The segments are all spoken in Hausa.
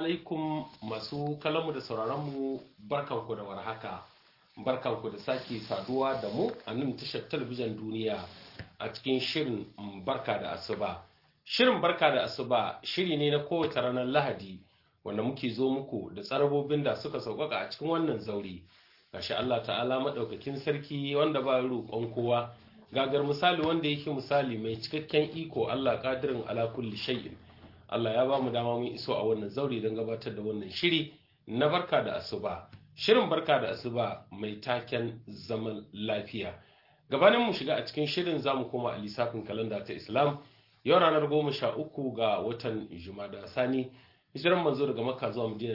alaikum masu kalamu da sauraronmu barkanku da warhaka barkanku da sake saduwa da mu a nan tashar talabijin duniya a cikin shirin barka da asuba shirin barka da asuba shiri ne na kowace ranar lahadi wanda muke zo muku da tsarabobin da suka sauƙaƙa a cikin wannan zauri gashi Allah ta'ala maɗaukakin sarki wanda ba roƙon kowa gagar misali wanda yake misali mai cikakken iko Allah ƙadirin ala kulli shay'in Allah ya ba mu dama mun iso a wannan zauri don gabatar da wannan shiri na barka da asuba shirin barka da asuba mai taken zaman lafiya gabanin mu shiga a cikin shirin zamu koma a lissafin kalanda ta Islam yau ranar goma sha uku ga watan Jumada Sani hijiran manzo daga Makka zuwa Madina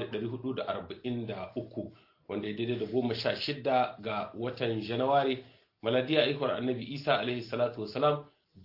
1443 wanda ya daidai da goma sha shida ga watan Janairu maladiya ikwar annabi Isa alaihi salatu wasalam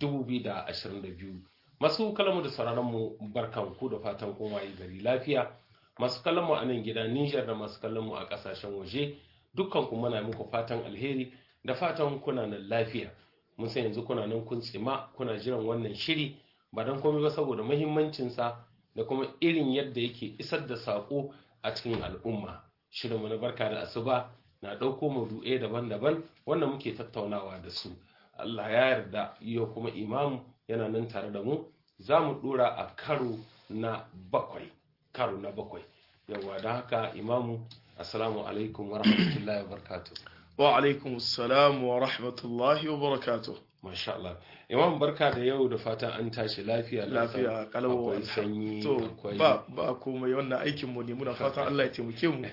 2022 masu kalamu da sauraron mu barkan ku da fatan kun waye gari lafiya masu kallon mu a nan gida Niger da masu kallon mu a kasashen waje dukkan ku muna muku fatan alheri da fatan kuna nan lafiya mun san yanzu kuna nan kun tsima kuna jiran wannan shiri ba dan komai ba saboda muhimmancin sa da kuma irin yadda yake isar da sako a cikin al'umma shirin mu na barka da asuba na dauko maudu'ai daban-daban wanda muke tattaunawa da su Allah ya yarda yau kuma imamu yana nan tare da mu za mu dora a karo na bakwai karo na bakwai yawa da haka imamu assalamu alaikum wa rahmatullahi wa barakatuh wa alaikum assalam wa rahmatullahi wa barakatuh masha Allah imam barka da yau da fatan an tashi lafiya lafiya kalawo akwai sanyi to akwai ba ba komai wannan aikin mu ne muna fatan Allah ya taimake mu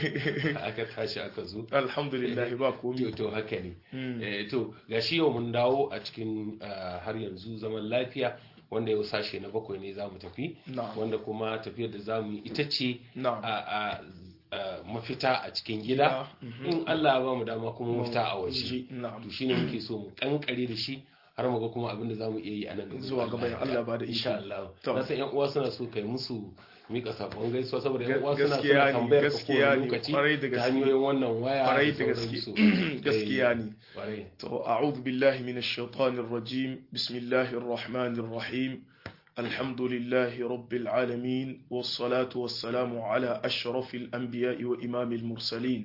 aka tashi aka zo alhamdulillah ba to komai to haka ne Mm. Eh, to gashi yau mun dawo a cikin ah, har yanzu zaman lafiya wanda yau sashe na bakwai ne za mu tafi na'am wanda kuma tafiyar da za mu yi ita ce na'am a a- a mafita a cikin gida Mhm. in Allah ya ba mu dama kuma mafita a waje Ji, na'am to shine muke so mu kankare da shi har mu ga kuma abin da zamu iya yi a nan gaba. Zuwa gaba in Allah ba da iko. insha Allah To. na san yan uwa suna so kai musu mika sakon gaisuwa saboda yan Ga- uwa suna gaskiya suna ne, tambayar ka gaskiya kowane ne, lokaci kwarai da ta gaske. hanyoyin wannan waya kwarai da sauransu. gaske gaskiya Eh, ne kwarai to a'udhu billahi minash shaitanir rajim bismillahir rahmanir rahim alhamdulillahi rabbil alamin was salatu was salamu ala ashrafil anbiya'i wa imamil mursalin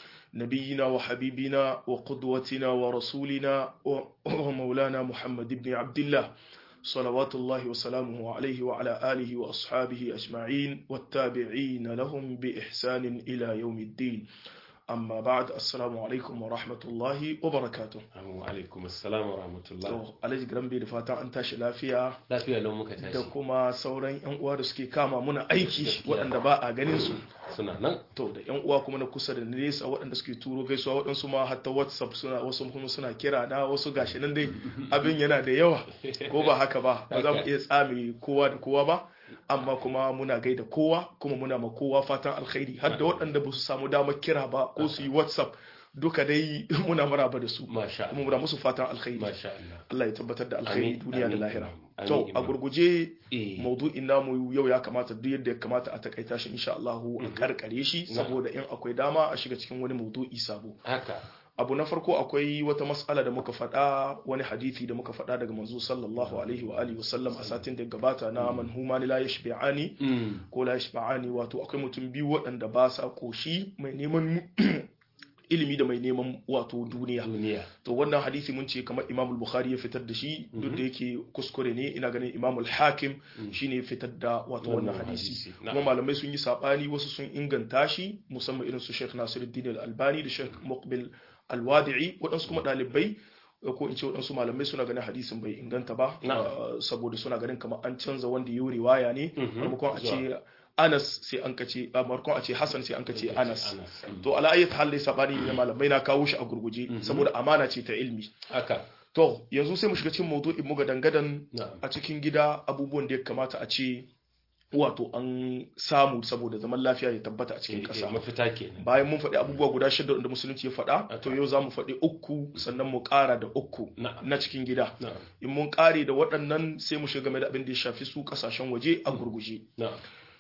نبينا وحبيبنا وقدوتنا ورسولنا و- ومولانا محمد بن عبد الله صلوات الله وسلامه عليه وعلى آله وأصحابه أجمعين والتابعين لهم بإحسان إلى يوم الدين أما بعد السلام عليكم ورحمة الله وبركاته Assalamu alaikum assalamu wa rahmatullah to alhaji grambe da fatan an tashi lafiya lafiya lau muka da tashi kuma sauran yan uwa da suke kama muna aiki Gaskiya. waɗanda ba a ganin su suna nan to da yan uwa kuma na kusa da nesa waɗanda suke turo gaisuwa waɗansu ma hatta whatsapp suna wasu kuma suna kira na wasu gashi nan dai abin yana da yawa ko ba haka ba ba za mu iya tsame kowa da kowa ba amma kuma muna gaida kowa kuma muna ma kowa fatan alkhairi har da waɗanda ba su samu damar kira ba ko su yi whatsapp duka dai muna maraba da su masha kuma muna musu fatan alkhairi masha Allah Allah ya tabbatar da alkhairi Amin, duniya da amin, lahira amin, to a imam. gurguje eh maudu'in namu yau ya kamata duk yadda ya kamata a takaita shi insha Allah a karkare shi saboda in akwai dama a shiga cikin wani maudu'i sabo haka abu na farko akwai wata mas'ala da muka faɗa wani hadisi da muka faɗa daga manzo sallallahu alaihi wa alihi wasallam a satin da ya gabata na man huma la yashbi'ani mm ko la yashba'ani wato akwai mutum biyu waɗanda ba sa koshi mai neman ilimi da mai neman wato duniya duniya to wannan hadisi mun ce kamar Imam al-Bukhari ya fitar da shi duk da yake kuskure ne ina ganin Imam al-Hakim shine ya fitar da wato wannan Wannan hadisi hadisi, kuma na'am. malamai sun yi sabani wasu sun inganta shi musamman irin su Sheikh Nasiruddin al-Albani da Sheikh Muqbil al-Wadi'i waɗansu kuma ɗalibai ko in ce waɗansu malamai suna ganin hadisin bai inganta ba Na'am. uh, saboda suna ganin kamar an canza wanda ya yi riwaya ne Mhm. maimakon a ce Anas sai an kace a maimakon a ce Hassan sai an kace Anas Anas. to ala ayyat hal dai sabani ne malamai na kawo shi a gurguje saboda amana ce ta ilmi haka to yanzu sai mu shiga cikin maudu'in mu ga dangadan na'am a cikin gida abubuwan da ya kamata a ce wato an samu saboda zaman lafiya ya tabbata a cikin Eh, eh, ƙasa mafita kenan bayan mun faɗi abubuwa guda shida da musulunci ya faɗa to yau za mu faɗi uku sannan mu ƙara da uku na'am na cikin gida na'am in mun ƙare da waɗannan sai mu shiga game da abin da ya shafi su ƙasashen waje a gurguje na'am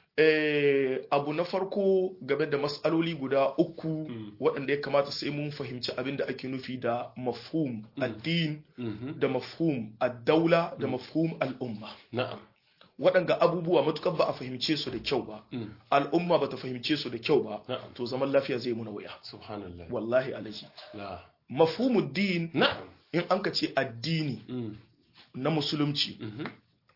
Eh, abu na farko game da matsaloli guda uku Mm. waɗanda ya kamata sai mun fahimci abin da ake nufi da mafhum addin Mhm. da mafhum ad-daula da mafhum al'umma na'am waɗanga abubuwa matukar ba a fahimce su da kyau ba Mm. al'umma ba ta fahimce su da kyau ba na'am to zaman lafiya zai muna wuya subhanallah wallahi alaji la mafhumuddin na'am in an ka ce addini Mm. na musulunci Mhm.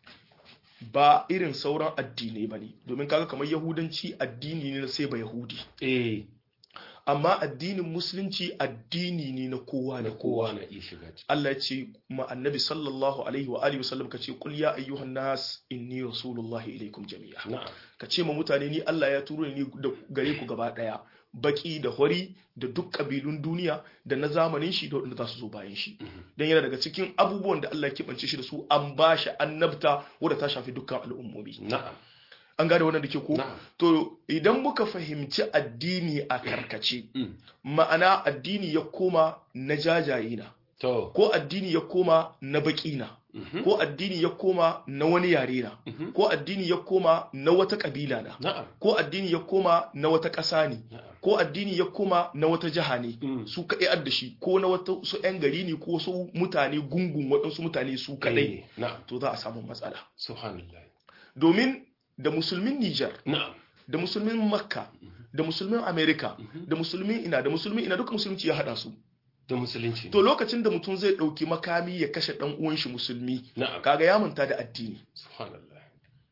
ba irin sauran addinai ba ne domin kaga kamar yahudanci addini ne na sai ba yahudi eh amma addinin musulunci addini ne na kowa da da kowa kowa na iya shiga ciki Allah ya ce ma annabi sallallahu alaihi wa alihi wasallam ka ce qul ya ayyuhan nas inni rasulullahi ilaikum jami'a na'am ka ce ma mutane ni Allah ya turo ni da gare ku gaba daya baki da hori da duk kabilun duniya da na zamanin shi da wanda za su zo bayan shi dan yana daga cikin abubuwan da Allah ya kibance shi da su an ba shi annabta wadda ta shafi dukkan al'ummomi na'am an gane wannan da ke ko na'am to idan muka fahimci addini a karkace Mm. ma'ana addini ya koma na jajaye na to ko addini ya koma na baki na Mhm. ko addini ya koma na wani yare na Mhm. ko addini ya koma na wata kabila na na'am ko addini ya koma na wata ƙasa ne na'am ko addini ya koma na wata jiha ne Mm. su kaɗai adda shi ko na wata su 'yan gari ne ko su mutane gungun waɗansu mutane su kaɗai Eh, na'am to za a samu matsala subhanallah domin da musulmin Nijar na'am da musulmin Makka da musulmin Amerika Mhm. da musulmin ina da musulmin ina duka musulunci ya haɗa su da musulunci to lokacin da mutum zai ɗauki makami ya kashe ɗan uwan shi musulmi na'am kaga ya manta da addini subhanallah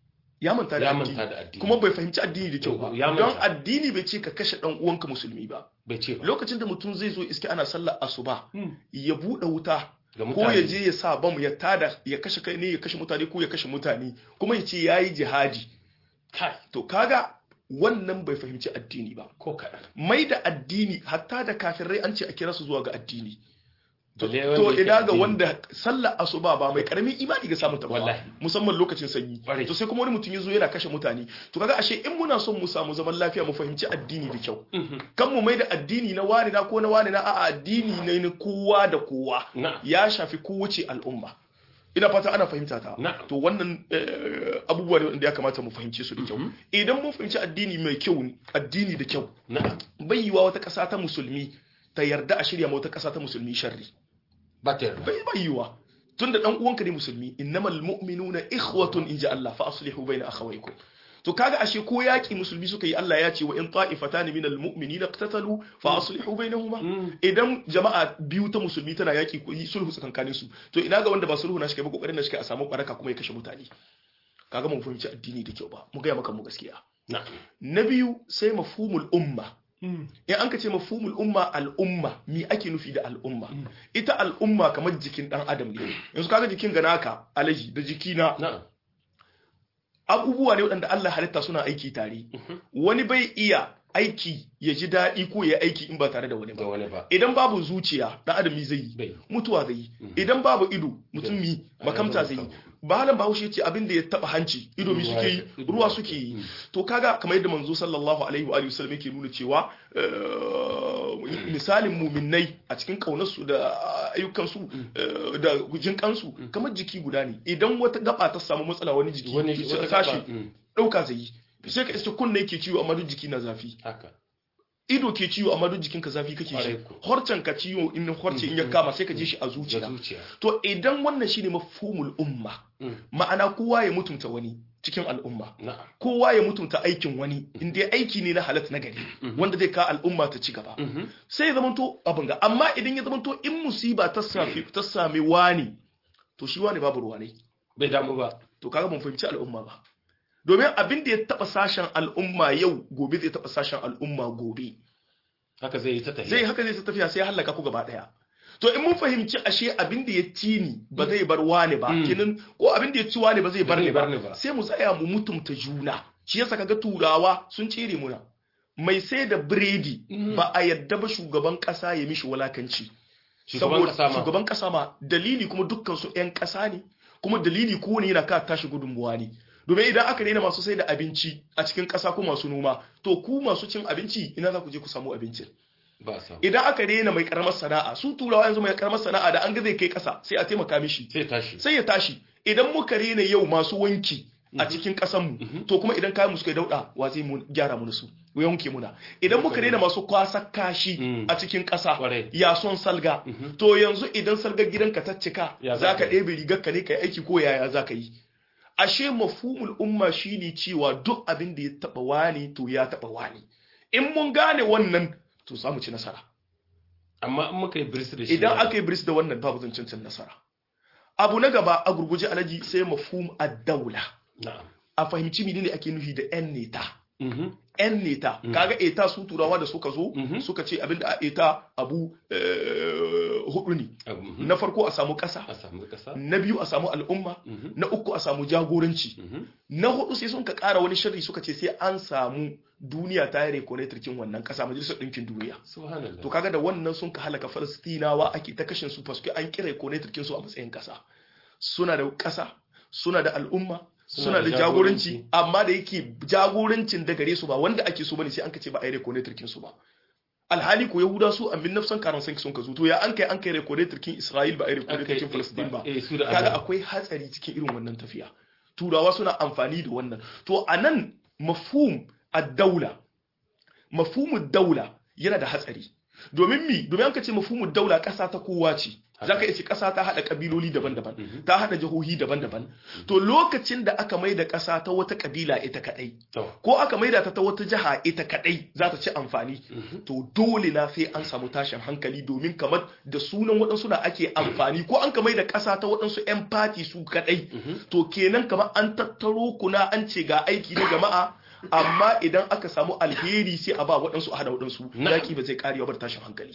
ya manta da ya addini manta da addini kuma bai fahimci addini da kyau ba Ya manta. don addini bai ce ka kashe ɗan uwanka musulmi ba bai ce ba lokacin da mutum zai zo iske ana sallar asuba Mm. ya buɗe wuta ga ko ya mutane je ya sa bam ya tada ya kashe kai ne ya kashe mutane ko ya kashe mutane kuma ya ce yayi jihadi kai to kaga wannan bai fahimci addini ba ko kaɗan mai da addini hatta da kafirai an ce a kira su zuwa ga addini to Balle wanda to yake ina ga addini. wanda sallar asuba ba mai karamin imani ga samun ta ba Wallahi. musamman lokacin sanyi Ƙwarai. to sai kuma wani mutum ya zo yana kashe mutane to kaga ashe in muna son mu samu zaman lafiya mu fahimci addini da kyau Mhm. kan mu mai da addini na wani na ko na wani na a'a addini ne na kowa da kowa na'am ya shafi kowace al'umma ina fata ana fahimta ta Na'am. to wannan eh, abubuwa ne wanda ya kamata mu fahimce su da kyau idan mun fahimci addini mai kyau ne, addini da kyau na'am bai yiwa wata ƙasa ta musulmi ta yarda a shirya ma wata ƙasa ta musulmi sharri ba ta yarda bai bai yiwa tun da dan uwanka ne musulmi innamal mu'minuna ikhwatun inji Allah fa aslihu baina akhawaykum to kaga ashe ko yaki musulmi suka yi Allah ya ce wa in ta'ifatan minal mu'minina iqtatalu fa aslihu bainahuma Mm. idan jama'a biyu ta musulmi tana yaki ko yi sulhu tsakankanin su to ina ga wanda ba sulhu na shi kai ba kokarin na shi kai a samu baraka kuma ya kashe mutane kaga mun fahimci addini da kyau ba mu ga maka mu gaskiya na'am na biyu sai mafhumul umma Mm. in an ka ce mafhumul umma al'umma mi ake nufi da al'umma ita al'umma kamar jikin dan adam ne yanzu kaga jikin ga naka alaji da jikina na'am abubuwa ne waɗanda Allah halitta suna aiki tare wani bai iya aiki ya ji daɗi ko ya aiki in ba tare da wani ga ba wani ba idan babu zuciya dan adam mi zai yi bai mutuwa zai yi idan babu ido mutum mi makamta zai yi bahalan bahaushe ya ce abin da ya taba hanci ido mi suke yi ruwa suke yi to kaga kamar yadda manzo sallallahu alaihi wa alihi wasallam yake nuna cewa eh, misalin muminai a cikin kaunarsu da ayyukansu eh, da gujin kansu kamar jiki guda ne idan wata gaba ta samu matsala wani jiki wani ta wata tashi gaba, mm, dauka zai yi sai ka iske kunne yake ciwo amma duk jiki na zafi haka ido ke ciwo amma duk jikinka zafi kake Kwarai shi ko. horcen ka ciwo in horce in ya kama sai ka ji shi a da zuciya zuciya to idan wannan shine mafhumul umma Mm, ma'ana kowa ya mutunta wani cikin al'umma na'am kowa ya mutunta aikin wani in dai aiki ne na halat na gari wanda zai ka al'umma ta ci gaba Mhm. sai ya zamanto abin ga amma idan ya zamanto in musiba ta sami ta sami wani to shi wani babu ruwa ne bai damu ba to kaga mun fahimci al'umma ba domin abin da ya taba sashen al'umma yau gobe zai taba sashen al'umma gobe haka zai yi ta tafiya zai haka zai ta tafiya sai ya hallaka ku gaba daya to in mun fahimci ashe abin da ya ci ni ba zai bar wani ba Mm. kenan ko abin da ya ci wani ba zai Ba bar zai ni bar ni ba ba. sai mu tsaya mu mutumta juna shi yasa kaga turawa sun cire muna mai sai da biredi Mm. ba a yadda ba shugaban kasa ya mishi walakanci shugaban Saboda- kasa ma shugaban kasa ma dalili kuma dukkan su yan kasa ne kuma dalili kowane yana ka tashi gudunmuwa ne domin idan aka daina masu sai da abinci a cikin kasa ko masu noma to ku masu cin abinci ina za ku je ku samu abincin ba samu idan aka rena mai karamar sana'a su turawa yanzu mai karamar sana'a da an ga zai kai kasa sai a taimaka mishi sai tashi sai ya tashi idan muka rena yau masu wanki a cikin kasan mu to kuma idan kayan mu suka yi dauda wa zai mu gyara mu su ya wanke muna idan muka rena masu kwasa kashi Mm. a cikin kasa Kwarai. ya son salga to yanzu idan salgar gidanka ta cika Ya za za ka ka yi? ɗebe rigar ka ne ka yi aiki ko yaya za ka yi ashe mafhumul umma shine cewa duk abin da ya taba wani to ya taba wani in mun gane wannan to za mu ci nasara amma in muka yi biris da shi idan ba- aka yi bris da wannan babu zancen cin nasara abu na gaba a gurguje alaji sai mafhum ad-daula na'am a fahimci menene ake nufi da yan neta Mhm. yan neta Mm. kaga eta su turawa da suka zo Mhm. suka ce abinda a eta abu eh, hudu ne Abu, mhm. na farko a samu kasa a samu kasa na biyu a samu al'umma Mhm. na uku a samu jagoranci Mhm. na hudu sai sun ka kara wani sharri suka ce sai an samu duniya ta yi rekonetarkin wannan kasa majalisar ɗinkin duniya subhanallah to kaga da wannan sun ka halaka falastinawa ake ta kashin su faske an kira rekonetarkin su a matsayin kasa suna da kasa suna da al'umma suna da jagoranci amma da yake jagorancin da gare su ba wanda ake so bane sai an ka ce ba a yi rekonetarkin su ba alhali ko yahuda su a 1945 sun ka zo to ya an kai an kai rekonetarkin isra'il ba a yi rekonetarkin falastin ba eh su da kaga Allah. akwai hatsari cikin irin wannan tafiya turawa suna amfani da wannan to anan mafhum ad-daula mafhumud daula yana da hatsari domin mi domin an ka ce mafhumud daula kasa ta kowa ce zaka iya ce kasa ta hada kabiloli daban-daban Mhm. ta hada jihohi daban-daban to lokacin da aka maida kasa ta wata kabila ita kadai to ko aka maida ta ta wata jiha ita kadai za ta ci amfani Mhm. to dole na sai an samu tashin hankali domin kamar da sunan waɗansu na ake amfani ko an kamar da ƙasa ta waɗansu 'yan fati su kaɗai Mhm. to kenan kamar an tattaro kuna an ce ga aiki na jama'a amma idan aka samu alheri sai a ba waɗansu a hada waɗansu Na'am. yaƙi ba zai ƙarewa bar tashin hankali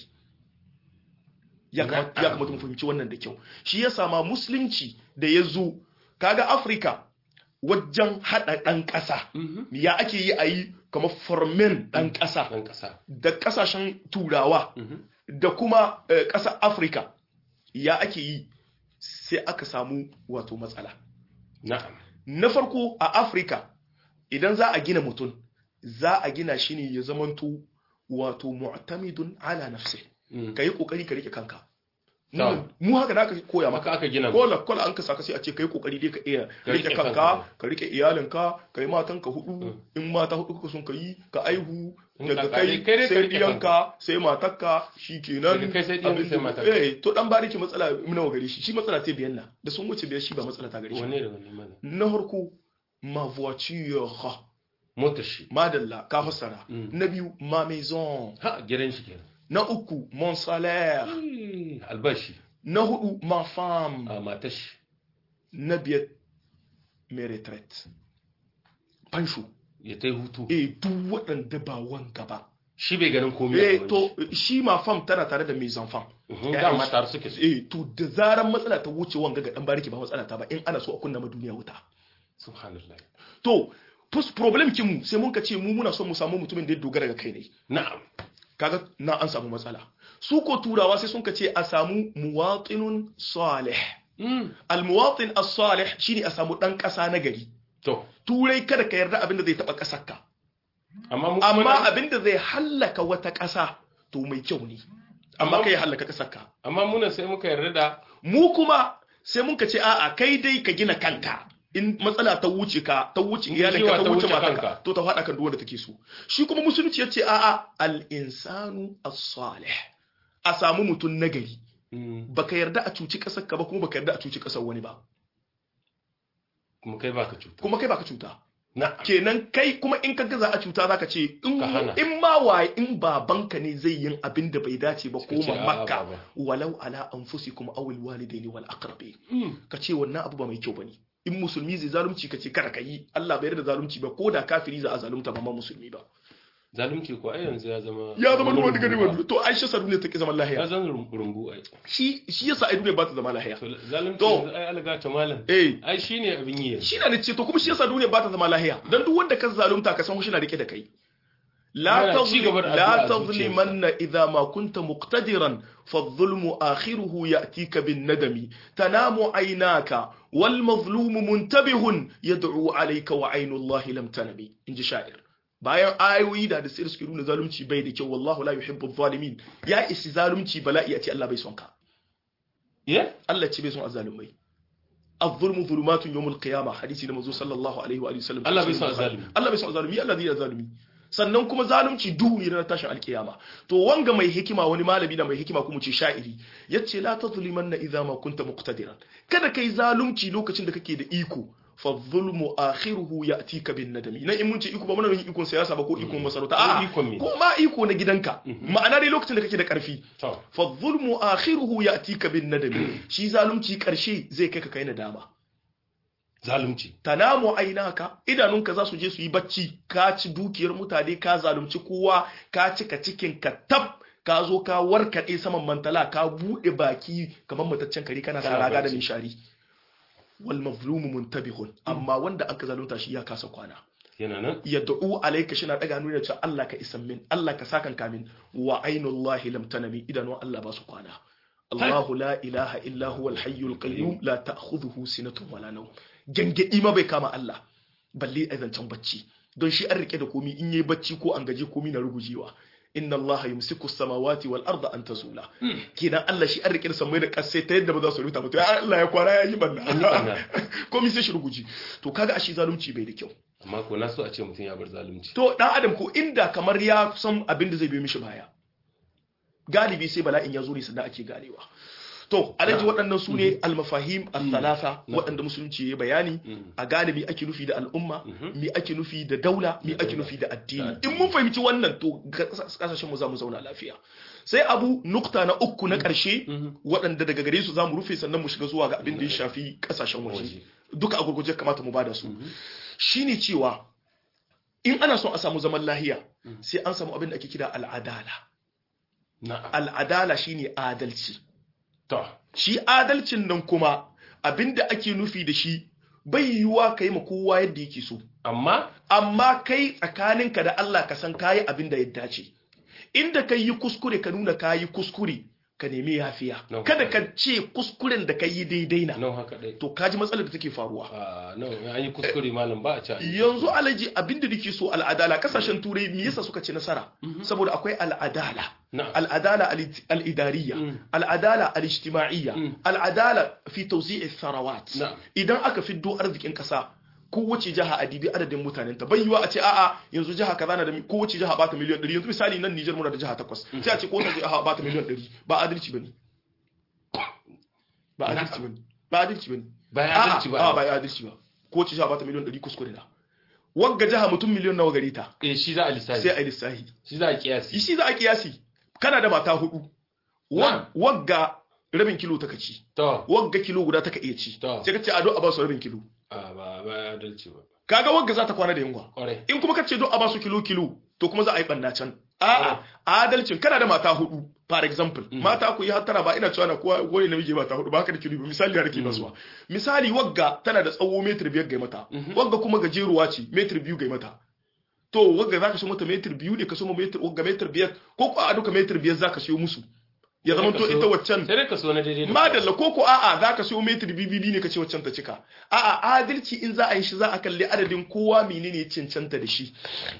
ya kamata ya kamata mu fahimci wannan da kyau shi ya sama musulunci da ya zo kaga afirka wajen haɗa ɗan ƙasa Mhm. ya ake yi a yi kamar formen ɗan ƙasa dan kasa da kasashen turawa Mhm. da kuma eh, ƙasar afirka ya ake yi sai aka samu wato matsala na'am na farko a afirka idan za a gina mutum za a gina shi ne ya zamanto wato mu'tamidun ala nafsi Mhm. ka yi kokari ka rike kanka Na'am. mu haka da aka koya maka maka aka gina mu. kola kola an ka saka sai a ce kai kokari dai ka iya Ka rike rike kanka kanka. ka rike iyalinka ka yi matanka hudu Mm. in mata hudu kuka sun ka yi ka aihu In daga ka kai kare, kai dai ka sai rike diyanka sai matarka shikenan Daga kai sai diyanka abin sai da- matarka. eh to dan bariki matsala nawa gare shi shi matsala ce biyan na da sun wuce biyar shi ba matsala ta gare shi wanne da wanne mana na farko ma voiture motar shi madalla ka fassara Mm. na biyu ma maison ha gidan shi kenan na uku mon salaire Eh, albashi na hudu ma femme a matar shi na biyar mai retraite fansho ya ta yi hutu eh duk waɗanda ba wanka ba shi bai ganin komai a eh gaban to shi ma fam tana tare da mai zanfan shi. Mhm, ya'yan dama shi. tare suke su eh to da zaran matsala ta wuce wanga ga dan bariki ba matsala ta ba in ana so a kunna ma duniya wuta subhanallah to pus problem kin mu sai mun ka ce mu muna son mu samu mutumin da ya dogara ga kai ne na'am kaga na an samu matsala su ko turawa sai sun ka ce a samu muwatinun salih Mm, almuwatin as-salih shine a samu dan kasa na gari to turai kada ka yarda abin da zai taba kasar ka amma mu amma kuma- abin da zai hallaka wata kasa to mai kyau ne amma kai hallaka kasar ka amma muna sai muka yarda da mu kuma sai mun ka ce a'a kai dai ka gina kanka in matsala ta wuce ka ta wuce In iyalinka jiwa ta ta wuce wuce matanka kanka. to ta faɗa kan duk wanda take so shi kuma musulunci ya ce a'a al-insanu as-salih a samu mutum nagari Mm, baka yarda a cuci kasar ka ba kuma baka yarda a cuci kasar wani ba kuma kai baka cuta kuma kai baka cuta na'am kenan kai kuma in ka gaza a cuta zaka ce in Ka hana. in ma waye in babanka ne zai yin abin da bai dace ba Suka ce, koma a'a, makka baba. walau ala anfusikum aw alwalidaini wal aqrabin Mm, ka ce wannan abu ba mai kyau bane in musulmi zai zalunci ka ce kada ka yi Allah bai yarda da zalunci ba ko da kafiri za a zalunta ba ma musulmi ba zalunci ko ai yanzu ya zama ya zama ruwan daga rumbu ruwan to Aisha sa duniya take zaman ya lahiya zama rum- rumbu ai shi shi yasa ai duniya ba ta zama lahiya to zalunci To. yanzu ai alga ta malam eh ai shine abin yi yanzu shi na ce to kuma shi yasa duniya ba ta zama lahiya dan duk wanda ka zalunta ka san shi na rike da kai la Yana ci tazlim gaba da la addu'a a tazlimanna idha ma kunta muqtadiran فالظلم آخره يأتيك بالندم تنام عيناك والمظلوم منتبه يدعو عليك وعين الله لم تنم إنجي شاعر bayan ayoyi da da sai suke nuna zalunci bai da kyau wallahu la yuhibbu zalimin ya isi zalunci bala'i a ce Allah bai son ka ya Allah ce bai son azzalumai الظلم ظلمات يوم القيامة حديثي نمزو صلى الله عليه وآله وسلم Allah bai son azzalumi. Allah bai son azalumi Allah zai azalumi sannan kuma zalunci duhu ne na tashin alkiyama to wanga mai hikima wani malami da mai hikima kuma ce sha'iri yace la tazlimanna idza ma kunta muqtadiran kada kai zalunci lokacin da kake da iko fa zulmu akhiruhu ya'tika bin nadami nan in mun ce iko ba muna yin ikon siyasa ba ko ikon masarauta a'a ikon me? ko ma iko na gidanka ma'ana dai lokacin da kake da karfi to fa zulmu akhiruhu ya'tika bin nadami shi zalunci karshe zai kai ka kai nadama zalunci tanamu ainaka idanunka za su je su yi bacci ka ci dukiyar mutane ka zalunci kowa ka cika cikin ka tab ka zo ka warkaɗe saman mantala ka buɗe baki kamar mataccen kare kana sa Kana raga da bacci. nishari wal mazlumu muntabihun amma wanda aka zalunta shi ya kasa kwana yana nan yad'u alayka shi na daga nuna cewa Allah ka isan min Allah ka sakan kamin wa ainullahi lam tanami idanun Allah ba su kwana Allahu la ilaha illa huwa al-hayyul qayyum la ta'khudhuhu sinatun wala nawm gangadi ma bai kama Allah balle a zancen bacci don shi an rike da komi in yayi bacci ko an gaje komi na rugujewa inna Allah yumsiku as-samawati wal arda an tazula kenan Allah shi an rike da samai da kasai ta yadda ba za su rubuta ba to ya Allah ya kwana ya yi banna banna. komi sai shi ruguji to kaga ashe zalunci bai da kyau amma ko na so a ce mutum ya bar zalunci to dan adam ko inda kamar ya san abin da zai biyo mishi baya galibi sai bala'in ya zo ne sannan ake ganewa to alaji waɗannan su ne almafahim al-thalatha waɗanda musulunci ya bayani a galibi ake nufi da al'umma mi ake nufi da daula mi ake nufi da addini in mun fahimci wannan to kasashen mu za mu zauna lafiya sai abu nukta na uku na ƙarshe waɗanda daga gare su za mu rufe sannan mu shiga zuwa ga abin da ya shafi kasashen waje duka a gurguje kamata mu bada su shine cewa in ana son a samu zaman lahiya sai an samu abin da ake kira al'adala na'am al'adala shine adalci to shi adalcin nan kuma abin da ake nufi da shi bai yiwuwa ka yi ma kowa yadda yake so amma amma kai tsakaninka da Allah ka san kayi abin da ya dace inda ka yi kuskure ka nuna ka yi kuskure ka nemi yafiya No. kada ka ce kuskuren da ka yi daidai na nan haka dai to kaji matsalar da take faruwa a nan an yi kuskure malam ba a ci yanzu alaji abinda nake so al'adala kasashen turai me yasa suka ci nasara saboda akwai al'adala na'am al'adala al- al'idariya Mm. al'adala al'ijtima'iyya Mm. al'adala fi tawzi'i tharawat Na'am. idan aka fiddo arzikin kasa kowace jiha a dibi adadin mutanen ta bai yiwa a ce a'a yanzu jiha kaza na da mi- kowace jiha ba ta miliyan 100 yanzu misali nan Niger muna da jiha takwas sai a ce kowace jiha ba ta miliyan 100 ba adalci bane ba adalci bane ba adalci bane ba ya A'a, adalci ba a'a, ba ya adalci ba ko ci sha bata miliyan 100 kuskure na wagga jaha mutum miliyan nawa gare ta eh shi za a lissafi sai a yi lissahi shi za a kiyasi shi za a kiyasi kana da mata hudu Wag- Na. wagga rabin kilo ta ci to wagga kilo guda ta ka iya ci To. sai ka ce a don a ba su rabin kilo a ba ba ya adalci ba kaga wagga za ta kwana da yunwa kwarai in kuma ka ce don a ba su kilo kilo to kuma za a yi banna can a'a adalcin kana da mata hudu for example mata ku yi hattara ba ina cewa na kowa wani namiji mata hudu ba haka da kilo ba misali da nake basuwa misali wagga tana da tsawo metir biyar ga mata wagga kuma gajeruwa ce metir biyu ga mata to wagga zaka so mata metir biyu ne ka so metir wagga metir biyar ko ko a duka metir biyar zaka siyo musu ya zama to ita waccan sai dai ka so na daidai da madalla ko ko a'a zaka siyo metir bibibi ne kace waccan ta cika a'a adalci in za a yi shi za a kalli adadin kowa menene ya cancanta da shi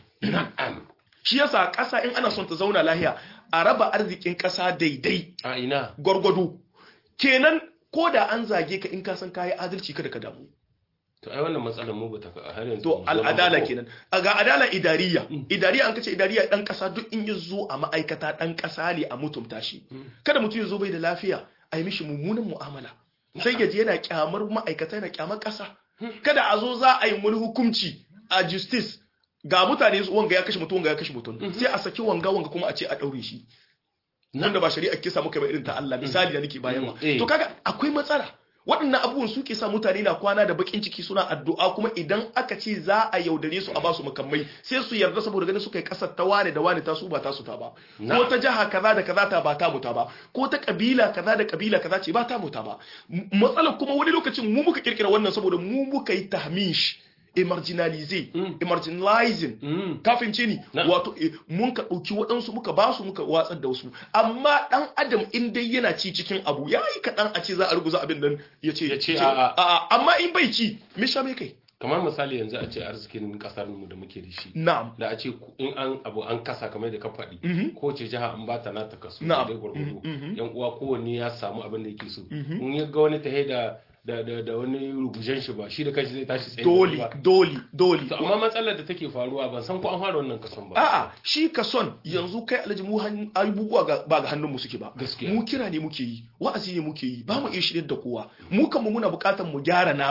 na'am shi yasa ƙasa in ana son ta zauna lahiya a raba arzikin ƙasa daidai a ina gwargwado kenan ko da an zage ka in ka san kayi adalci kada ka damu to ai wannan matsalar mu ba ta har yanzu to ba mu zo al'adala ba ko. kenan a ga adala idariya idariya an kace idariya dan ƙasa duk in ya zo a ma'aikata dan ƙasa ne a mutumta shi kada mutum ya zo bai da lafiya a yi mishi mummunan mu'amala sai ya je yana kyamar ma'aikata yana kyamar ƙasa kada a zo za a yi wani hukunci a justice ga mutane su wanga ya kashe mutum wanga ya kashe mutum sai a saki wanga wanga kuma a ce a daure shi wanda ba shari'a kisa muka ba irin ta Allah misali da nake bayarwa Eh. to kaga akwai matsala waɗannan abubuwan suke sa mutane na kwana da bakin ciki suna addu'a kuma idan aka ce za a yaudare su a basu makamai sai su yarda saboda ganin suka yi kasar ta wane da wane ta su ba ta su ta ba ko ta jaha kaza da kaza ta ba ta mu ta ba ko ta kabila kaza da kabila kaza ce ba ta mu ta ba M- matsalar kuma wani lokacin mu muka kirkira wannan saboda mu muka yi tahmish emarginalize emarginalizing Mm. kafin ce ni Na. wato eh, mun ka ɗauki waɗansu muka ba su muka watsar da wasu amma ɗan adam in dai yana ci cikin abu ya yi kaɗan a ce za a ruguza abin nan ya ce Ya ce a'a. amma in bai ci me sha mai kai kamar misali yanzu a ce arzikin kasar mu da muke da shi na'am da a ce ku- in an abu an kasa kamar da ka faɗi ko ce jiha an bata nata kaso Na'am. dai gwargwado Mhm, mhm. yan uwa kowanne ya samu abin da yake so in ya ga wani tahe da da da da wani rugujen shi ba shi da kanshi zai tashi tsaye dole ba dole dole to amma matsalar da take faruwa ban san ko an fara wannan kason ba a'a shi ka son yanzu kai alhaji mu han- abubuwa ga- ba ga hannun mu suke ba Gaskiya. mu kira ne muke yi wa'azi ne muke yi ba mu iya shirin da kowa mu kan mu muna buƙatar mu gyara namu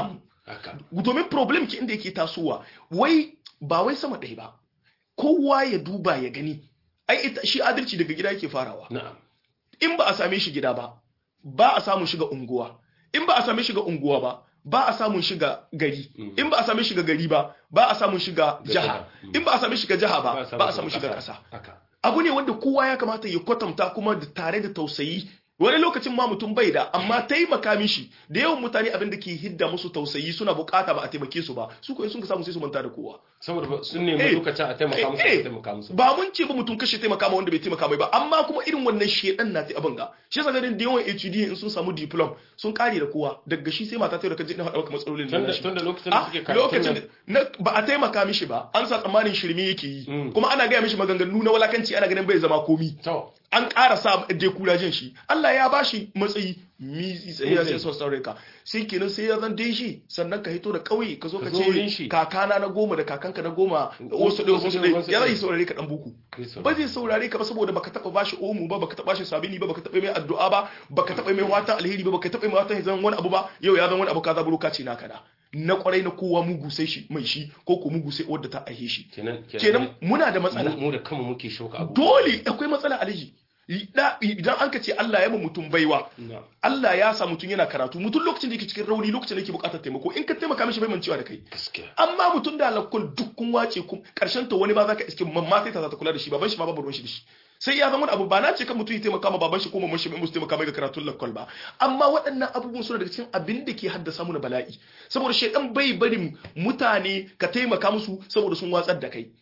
haka domin problem ki inda yake tasowa wai ba wai sama ɗaya ba kowa ya duba ya gani ai ita shi adalci daga gida yake farawa na'am in ba a same shi gida ba ba a samun shiga unguwa in ba a same shiga unguwa ba ba a samun shiga gari Mm. in ba a same shiga gari ba ba a samun shiga Ga jiha jiha. Mm. in ba a same shiga jiha Ba ba a samun ba a samun shiga shiga ƙasa. ƙasa haka abu ne wanda kowa ya kamata ya kwatanta kuma da tare da tausayi wani lokacin ma mutum bai da amma taimaka mishi da yawan mutane abin da ke hidda musu tausayi suna bukata ba a taimake su ba su ko in sun ka samu sai su manta da kowa saboda ba- sun nemi Eh, lokacin a taimaka musu eh, a taimaka musu ba mun ce ba mutum kashe taimaka ma wanda bai taimaka mai ba amma kuma irin wannan shedan na ta abin ga shi yasa ganin da yawan HUD in sun samu diplom sun kare da kowa daga shi sai mata ta da kaje na faɗa maka matsalolin da tunda shi tunda lokacin da Ah, suke karatun lokacin nan na ba a taimaka mishi ba an sa tsammanin shirme yake yi Mm. kuma ana gaya mishi maganganu na walakanci ana ganin bai zama komi to an ƙara sa dekurajen shi Allah ya bashi matsayi mizi sai ya sai son saurare ka sai kenan sai ya zan dai shi sannan ka hito da ƙauye ka zo ka Ka zo wurin ce shi. kakana na goma da kakanka na goma wasu ɗaya wasu ɗaya ya zai saurare ka ɗan buku Zai saurare. ba zai saurare ka ba saboda baka taɓa bashi omu ba baka taɓa bashi sabini ba baka taɓa mai addu'a ba baka taɓa mai watan alheri ba baka taɓa mai watan zan wani abu ba yau ya zan wani abu ka zaburo ka ce naka da na kwarai na kowa mugu sai shi mai shi ko ko mugu sai wadda ta aihe shi kenan kenan muna da matsala mu mu da kanmu muke shauka abu dole akwai matsala alaji Da- idan an ka ce Allah ya ma mutum baiwa na'am Allah ya sa mutum yana karatu mutum lokacin da yake cikin rauni lokacin da yake bukatar taimako in ka taimaka mishi bai mancewa da kai gaskiya amma mutum da alakkul duk kun wace kun karshen ta wani ba za ka iske mamma sai ta za ta kula da shi baban shi ma babu ruwan shi da shi sai ya zama wani abu ba na ce kan mutum ya taimaka ma baban shi ko mamman shi bai musu taimaka mai ga karatun lakkol ba amma waɗannan abubuwan suna daga cikin abin da ke haddasa mu na bala'i saboda shaidan bai barin mutane ka taimaka musu saboda sun watsar da kai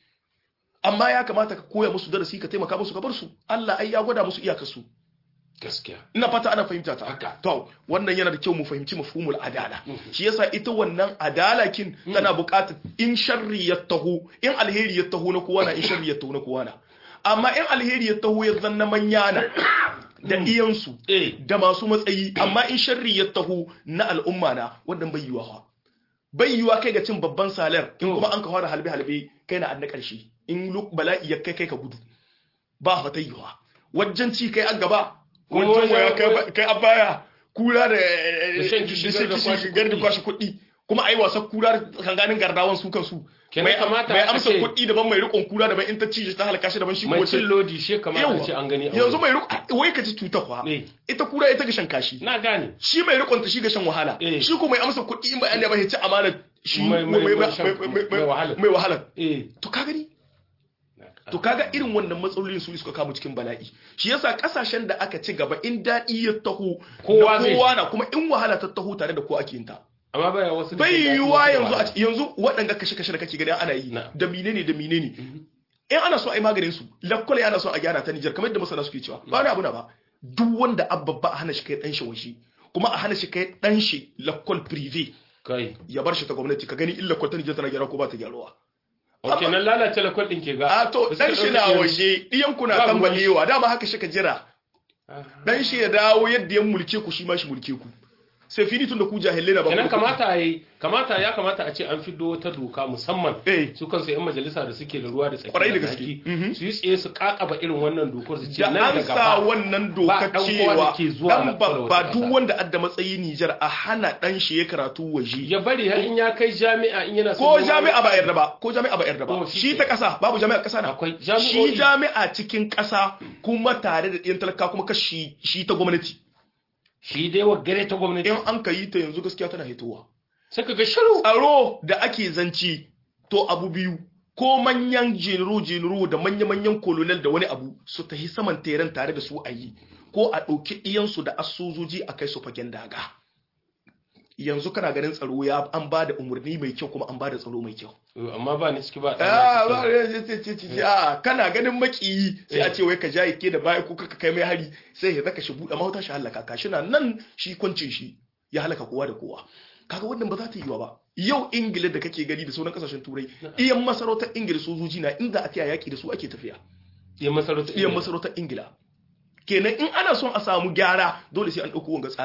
amma ya kamata ka koya musu darasi ka taimaka musu ka bar su Allah ai ya gwada musu iyakar su gaskiya ina fata ana fahimta ta Haka. to wannan yana da kyau mu fahimci mafhumul adala shi yasa ita wannan adalakin tana buƙatar in sharri ya taho in alheri ya taho na kowa na in sharri ya taho na kowa na amma in alheri ya taho ya zanna manya na da iyansu eh da masu matsayi amma in sharri ya taho na al'umma na wannan bai yiwa fa bai yiwa kai ga cin babban salar in To. kuma an ka fara halbe halbe kai na an na ƙarshe in luk bala'i ya kai kai ka gudu ba fa ta yiwa wajen ci kai an gaba Ko wajen wajen- waya kai ba- kai an baya kura da Da shan kishi, gar da kwashe gar da kuɗi. kwashe kuɗi kuma ai wasa kura da kanganin gardawan su kansu Kenan mai kamata mai a amsa ce- kuɗi daban mai riƙon kura daban in ta ci ta halaka shi daban shi mai ko cin lodi shi kamar a ce an gani a yanzu wurin. mai riƙon wai ka ci cuta kwa Eh. ita kura ita ga shan kashi na gane shi mai rikonta shi ga shan wahala Eh. shi ko mai amsa kuɗi in ba ya ba ya ci amana shi Mai- mai- mai- mai shan- mai- mai- mai wahala. mai wahala eh to ka gani to kaga irin wannan matsalolin su suka kama cikin bala'i shi yasa kasashen da aka ci gaba in daɗi ya taho Kowa da zai- kowa na kuma in wahala ta taho tare da ko ake yin ta amma baya wasu da bai ke daɗi, yiwuwa wasu da yanzu a wahala. yanzu waɗanga kashe-kashe da kake gani ana yi Na. da menene da menene in ana so a yi maganin su lakwale ana so a gyara ta Nijar kamar yadda masana suke cewa ba wani abu na ba duk wanda abba ba a hana shi kai dan shi waje kuma a hana shi kai dan shi lakwal privé kai ya bar shi ta gwamnati ka gani illa kwata Nijar tana gyara ko ba ta gyaruwa ok nan lalace lakwal ɗin ke ga a to da suka dan shi ɗauki na irin- waje diyan ku na Babu kan wani- balewa dama haka shi ka jira Ah. dan shi ya dawo yadda ya mulke ku shi ma shi mulke ku sai fini tun da ku jahilai na ba kenan ku da kuɗi. kamata yi kamata ya kamata a ce an fido wata doka musamman Eh. su kansu yan majalisa da suke da ruwa da tsaki Kwarai da da gaske. haƙƙi, Mhm. su yi tsaye su kakaba irin wannan dokar su ce da nan da an sa gaba wannan ba doka ɗan kowa da cewa ke zuwa dan na kula wata babba duk ƙasa. wanda adda matsayi Nijar a hana dan shi ya karatu waje ya bari har in ya kai jami'a in yana ko son jami'a ba yarda ba ko jami'a ba yarda ba Oh, shi shi ke. ta kasa babu jami'a kasa na Akwai shi jami'o'i. jami'a cikin kasa kuma tare da ɗiyan talaka kuma kashi shi ta gwamnati shi dai wa gare ta gwamnati in an ka yi ta yanzu gaskiya tana hitowa sai ka ga shiru tsaro da ake zanci to abu biyu ko manyan jenero jenero da manya-manyan kolonel da wani abu su tahi saman teren tare da su a yi ko a ɗauki ɗiyansu da asusoji a kai su fagen daga yanzu kana ganin tsaro ya an ba da umarni mai kyau kuma an ba da tsaro mai kyau amma ba ni ciki ba Ah, ɗan ba, eh, ce, ce, ce, ce, ah, kana ganin makiyi sai a ce wai ka jaye ke da baya ko ka kai mai hari sai ya zaka shi buɗe mahauta shi halaka ka shi na nan shi kwancin shi ya halaka kowa da kowa kaga wannan ba za ta yi wa ba yau ingila da kake gani da sauran kasashen turai iyan masarautar ingila sojoji na inda a tiya yaki da su ake tafiya iya masarauta iyan masarautar ingila kenan in ana son a samu gyara dole sai an ɗauko wanga tsari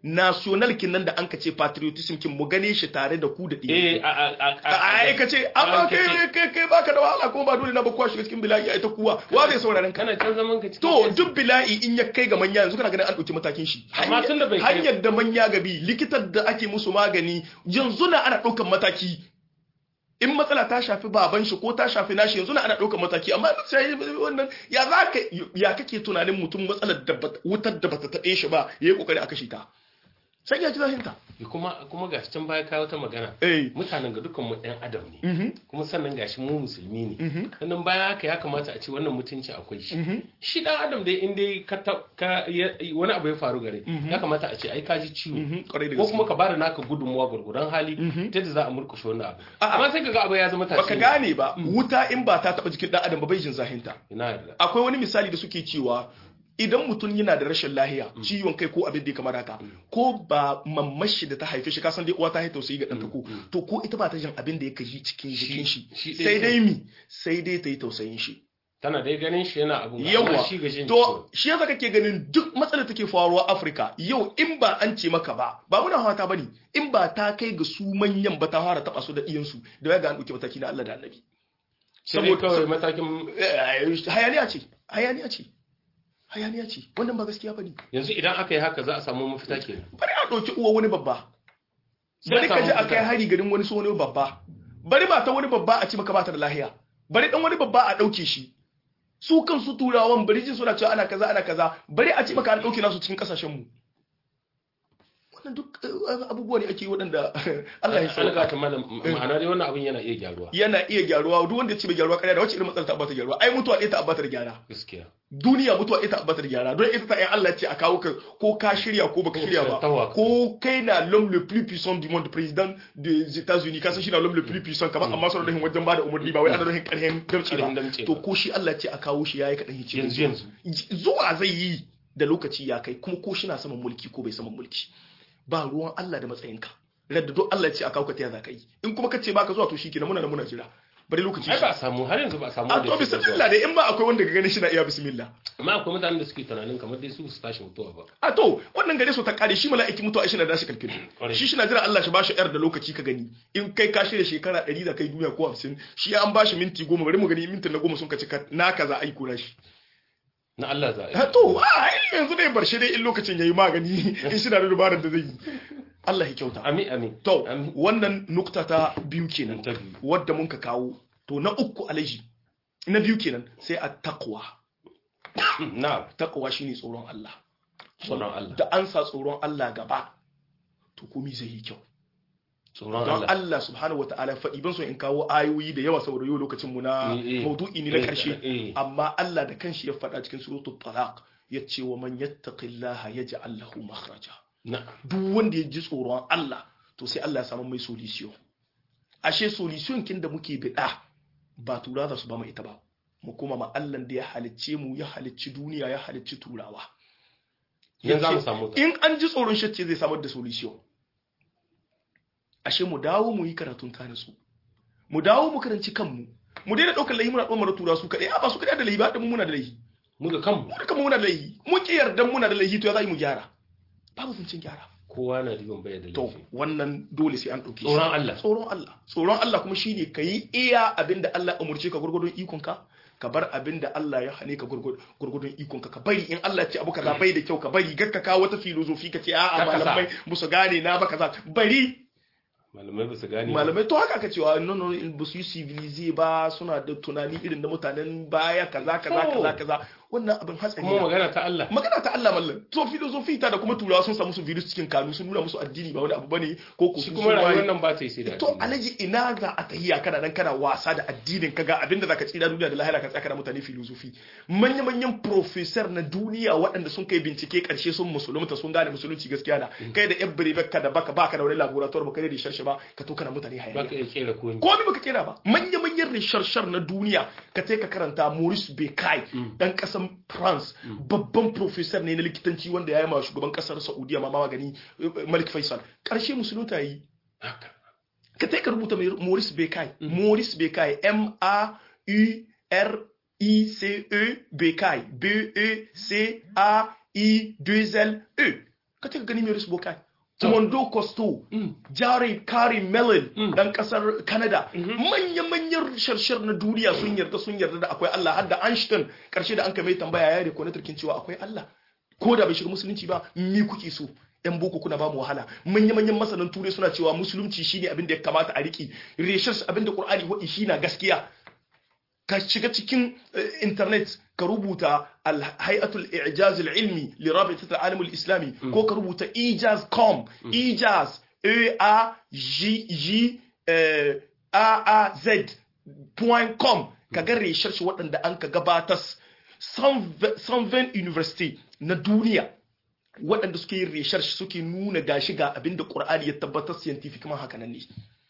national kin nan da an kace patriotism kin mu gane shi tare da ku da eh ɗiyan a a a a aikace amma kai aikace. kai kai baka da wahala kuma ba dole na ba kuwa shiga cikin bila'i a ita kuwa wa zai sauraron ka kana can zaman ka cikin to AC. duk bila'i in ya kai ga manya yanzu kana ganin an ɗauki matakin shi Amma tun da bai kai- hanyar da manya gabi likitar da ake musu magani yanzu na ana ɗaukan mataki in matsala ta shafi baban shi ko ta shafi nashi yanzu na ana ɗaukan mataki amma ba sai wannan ya za ka ya kake tunanin mutum matsalar da bata- wutar da bata taɓe shi ba yayi kokari a kashe ta sai ya ji zahinta kuma kuma gashi can baya kawo ta magana eh mutanen ga dukkan mu ɗan adam ne mhm kuma sannan gashi mu musulmi ne mhm sannan bayan haka ya kamata a ce wannan mutunci akwai shi mhm shi dan adam dai in dai ka ta- ka ya- wani abu ya faru gare Mhm. ya kamata a ce ai ka ji ciwo mhm kwarai da ko gaske kuma ka bada naka gudunmuwa gurguran hali Mhm. ta yadda za a murkushe wannan abu A'a. amma sai kaga abu ya zama tashi baka gane ba wuta in ba ta taɓa jikin ɗan adam ba bai jin zahinta ina yarda akwai wani misali da suke cewa idan mutum yana da rashin lahiya ciwon kai ko abin da ya kamar haka ko ba mamashi da ta haife shi kasan dai uwa ta haifa tausayi ga ɗanta ko to ko ita ba ta jin abin da ya kaji cikin jikin shi shi ɗaya sai ke. dai mi sai dai ta yi tausayin shi tana dai ganin shi yana abu yawa shi ga jin to shi yasa kake ganin duk matsalar take faruwa Afirka yau in ba an ce maka ba ba muna hawata bane in ba ta kai ga su manyan ba ta fara taba su da iyansu da ya ga an dauke mataki na Allah da Annabi sai dai kawai matakin Eh, hayaniya ce hayaniya ce hayaniya ce wannan ba gaskiya bane yanzu idan aka yi haka za a samu mafita kenan bari a ɗauki uwa wani babba Sai bari a ka samu ji a mafita. kai hari garin wani so wani babba bari ba ta wani babba a ci maka bata da lahiya bari dan wani babba a ɗauke shi su kansu turawan bari jin suna cewa ana kaza ana kaza bari a ci maka an ɗauke nasu cikin ƙasashen mu wannan duk eh, abubuwa ne ake yi waɗanda Allah ya an sauka ga ta malam ma'ana dai wannan abin yana iya gyaruwa yana iya gyaruwa duk wanda ya ce bai gyaruwa ƙarya da wacce irin matsala ta bata gyaruwa ai mutuwa ɗaya ta abata da gyara gaskiya duniya mutuwa ɗaya ta abata da gyara don ita ta ƴan Allah ce a kawo ka ko ka shirya ko baka Ko shirya ba tawa. ko kai na l'homme le plus puissant du monde président des États-Unis ka san shi na l'homme le plus puissant kamar amma sauran rahin wajen bada umarni ba wai ana rahin ƙarhin damce Ƙarhin ba damce to ba. ko shi Allah ce a kawo shi yayi kaɗan hice yanzu yanzu zuwa zai yi da lokaci ya kai kuma ko shi na saman mulki ko bai saman mulki ba ruwan Allah da matsayinka radda duk Allah ya ce a kawo ka ta za ka yi in kuma ka ce baka zuwa to shikenan muna da muna jira bari lokaci ai shi ba a samu har yanzu ba a samu a wanda to ya fita zuwa. bismillah dai in ba akwai wanda ga ganin shi na iya bismillah amma akwai mutanen da suke tunanin kamar dai su su tashi mutuwa ba a to wannan gare su ta kare shi mala'iki mutuwa shi na dashi kalkin Kwarai. shi shi na jira Allah shi bashi yar da lokaci ka gani in kai ka shirya shekara 100 da kai duniya ko 50 shi an bashi minti 10 bari mu gani mintin na 10 sun ka cika na kaza ai kura shi na Allah za a ha yi to a ai yanzu dai bar shi dai in lokacin yayi magani in shi na da dubarar da zai yi Allah ya kyauta amin amin to Amin. wannan nukta ta biyu kenan ta biyu wadda mun ka kawo to na uku alaji na biyu kenan sai a taqwa na taqwa shine tsoron Allah tsoron Allah da an sa tsoron Allah gaba to komai zai yi kyau tsoron don Allah Allah subhanahu wa ta'ala faɗi ban so in kawo ayoyi da yawa saboda yau lokacin mu na Eh, eh. maudu'i ne na Eh, karshe eh. amma Allah da kanshi ya faɗa cikin suratul talaq yace wa man yattaqillaha yaj'al lahu makhraja na duk wanda ya ji tsoron Allah to sai Allah ya samu mai solution ashe solution kin da muke bida ba tura za su ba mu ita ba mu kuma ma Allah da ya halicce mu ya halicci duniya ya halicci turawa yanzu za mu Yace, samu ta in an ji tsoron shacce zai samar da solution ashe mu dawo mu yi karatun tare su mu dawo mu karanci kanmu mu daina ɗaukar lahi muna ɗomar tura su kaɗai a ba su kaɗai da lahi ba da mu muna da lahi mu ga kanmu mu da kanmu muna da lahi mu ki yarda muna da lahi to ya za mu gyara babu zancen gyara kowa na riban baya da to laifi wannan dole sai an ɗauke shi tsoron Allah tsoron Allah tsoron Allah kuma shine ka yi iya abinda Allah ya umurce ka gurgurdun ikonka ka bar abinda Allah ya hane ka gurgurdun ikonka ka bari in Allah ya ce abu kaza bai da kyau ka bari gar ka kawo wata filozofi ka ce a'a Kar ka sa. malamai musu gane na ba kaza bari malamai ba su gane ba. malamai to haka aka cewa no no ba su yi civilize ba suna da tunani irin na mutanen baya kaza kaza Oh. kaza kaza wannan abin hatsari kuma ne. magana ta Allah magana ta Allah mallan to filozofi ta da kuma turawa sun samu su virus cikin kanu sun nuna musu addini ba wani abu bane ko ko shi su kuma sun waye. rayuwar nan ba ta yi sai da to addini. alaji ina za a tahiya kana nan kana wasa da addinin kaga abinda zaka tsira duniya da lahira ka tsaka da mutane filosofi manya manyan professor na duniya waɗanda sun kai bincike karshe sun musulunta sun gane musulunci gaskiya na kai da yan birebe ka da baka baka da wani laboratoire ba kai da sharshe ba ka to kana mutane ba ka hayaniya iya kera ko komai baka kera ba manya manyan researcher na duniya ka ka karanta Maurice Bucaille dan kasan France babban professor ne na likitanci wanda ya yi ma shugaban kasar Saudiya ma magani eh, Malik Faisal karshe musulunta yi haka ka ta ka rubuta mai Maurice Bucaille Maurice Bucaille M A U R I C E Bucaille B E C A I 2 L E ka ta gani Maurice Bukai Mondo Costo Mm. Jerry Carey Mellon Mm. dan kasar Canada manya-manyan sharshar na duniya sun yarda sun yarda da akwai Allah har da Einstein karshe da an kame tambaya ya riko na turkin cewa akwai Allah ko da bai shiga musulunci ba me kuke so yan boko kuna ba mu wahala manya-manyan masanan turai suna cewa musulunci shine abin da ya kamata a riki reshar abin da Qur'ani wadi shi na gaskiya ka shiga cikin eh, internet ka rubuta al-hay'atul i'jaz al-ilmi li rabitat al-alam al-islami ko ka rubuta ijaz.com ijaz e a j j eh, a a z point com ka ga research waɗanda an ka gabatas 120 university na duniya waɗanda suke yin research suke nuna gashi ga abinda Qur'ani ya tabbatar scientific man haka nan ne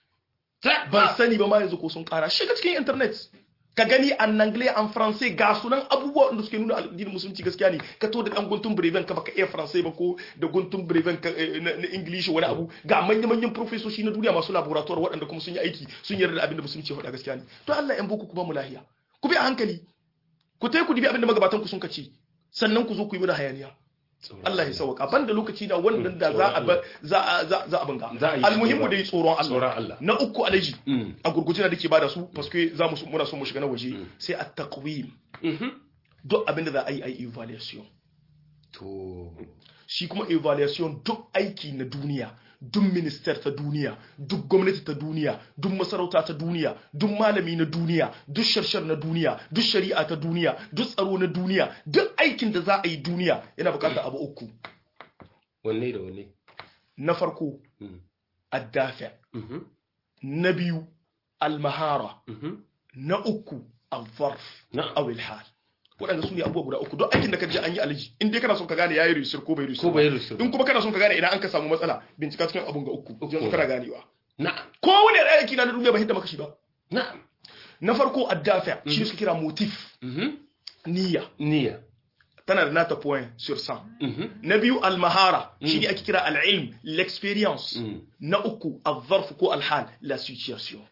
ban sani ba ma yanzu ko sun kara shiga cikin internet ka gani an anglais an français ga sunan abubuwa da suke nuna addinin musulunci gaskiya ne ka to da dan guntun breven ka baka iya français ba ko da guntun breven ka eh, na na english wani abu ga manyan manyan professoshi na duniya masu laboratoire waɗanda kuma sun yi aiki sun yarda da abin da musulunci ya faɗa gaskiya ne to Allah yan boko ku ba mu lahiya ku bi a hankali ku tai ku dibi abin da magabatan ku sun kace sannan ku zo ku yi mana hayaniya Allah ya sauka ban da lokaci da wannan da za a ba- za a za za a banga Za a yi almuhimmu tsoron- dai tsoron tsoron Allah Allah. na uku alaji Mm. a gurguje da dake bada su paske za mu muna so mu shiga na waje sai a taqwim Mhm. duk abin da za a yi a yi evaluation to shi kuma evaluation duk aiki na duniya duk minister ta duniya duk gwamnati ta duniya duk masarauta ta duniya duk malami na duniya duk sharshar na duniya duk shari'a ta duniya duk tsaro na duniya duk aikin da za a yi duniya yana bukatar abu uku wanne da wanne na farko Mm. addafi Mhm. na biyu almahara Mhm. na uku alfarf Na'am. awil hal waɗanda su ne abubuwa guda uku don aikin da ka je an yi alaji in dai kana son ka gane yayi risir ko bai risir ko bai rusu in kuma kana son ka gane idan an ka samu matsala bincika cikin abun ga uku Uku. yanzu kana ganewa na'am ko wani aiki na duniya ba hidda maka shi ba na'am na farko addafi shi ne suka kira motif Mhm. niyya niyya tana da nata point sur 100 Mhm. na biyu almahara shi ne ake kira al'ilm l'experience Mm. na uku al-zarf ko al-hal la situation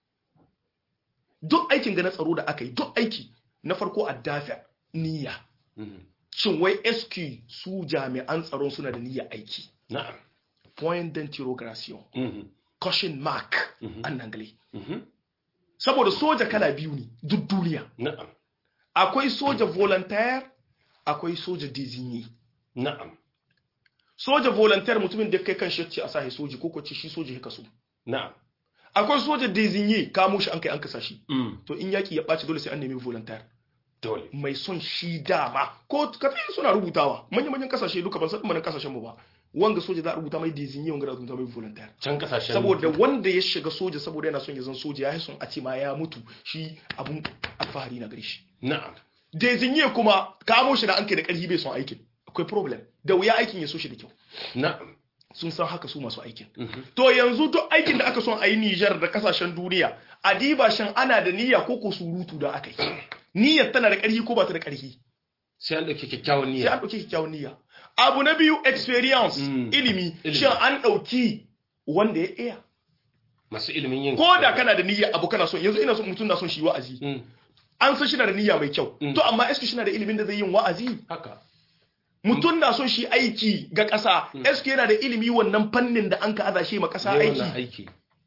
duk aikin ga na tsaro da aka yi duk aiki na farko addafi niyya Mhm. shin wai SQ su jami'an tsaron suna da niyya aiki na'am point d'interrogation Mhm. question mark Mhm. an anglais Mhm. saboda soja kala biyu ne duk duniya na'am akwai soja volontaire akwai soja désigné na'am soja volontaire mutumin da kai kan shi ce a sahi soji ko ko ce shi soji ya kaso na'am akwai soja désigné kamo shi an kai an kasa shi Mm. to in yaki ya ɓaci dole sai an nemi volontaire dole mai son shi dama ko kafin suna rubutawa manya-manyan kasashe duka ban san manan kasashen mu ba wanga soja za a rubuta mai désigné wanga za a rubuta mai volontaire can kasashen saboda wanda ya shiga soja saboda yana son ya zan soja ya yi son a ce ma ya mutu shi abun alfahari na gare shi na'am désigné kuma kamo shi da an kai da ƙarfi bai son aikin akwai problem da wuya aikin ya so shi da kyau na'am sun san haka su masu aikin Mhm. to yanzu duk aikin da aka son a yi Nijar da kasashen duniya a diba shan ana da niyya ko ko surutu da aka yi niyyar tana da ƙarfi ko ba ta da ƙarfi sai an dauki kyakkyawan sai niyya an ɗauki kyakkyawan niyya abu na biyu experience Mm. ilimi Ilimi. shin an ɗauki wanda ya iya masu ilimin yin ko da kana da niyya abu kana son yanzu ina son mutum na son shi wa'azi Mm. an san shi na da niyya mai kyau Mm. to amma eske shi na da ilimin da zai yin wa'azi haka mutum na son shi aiki ga ƙasa eske yana da ilimi wannan fannin da an ka aza shi ma ƙasa Yi wannan aiki aiki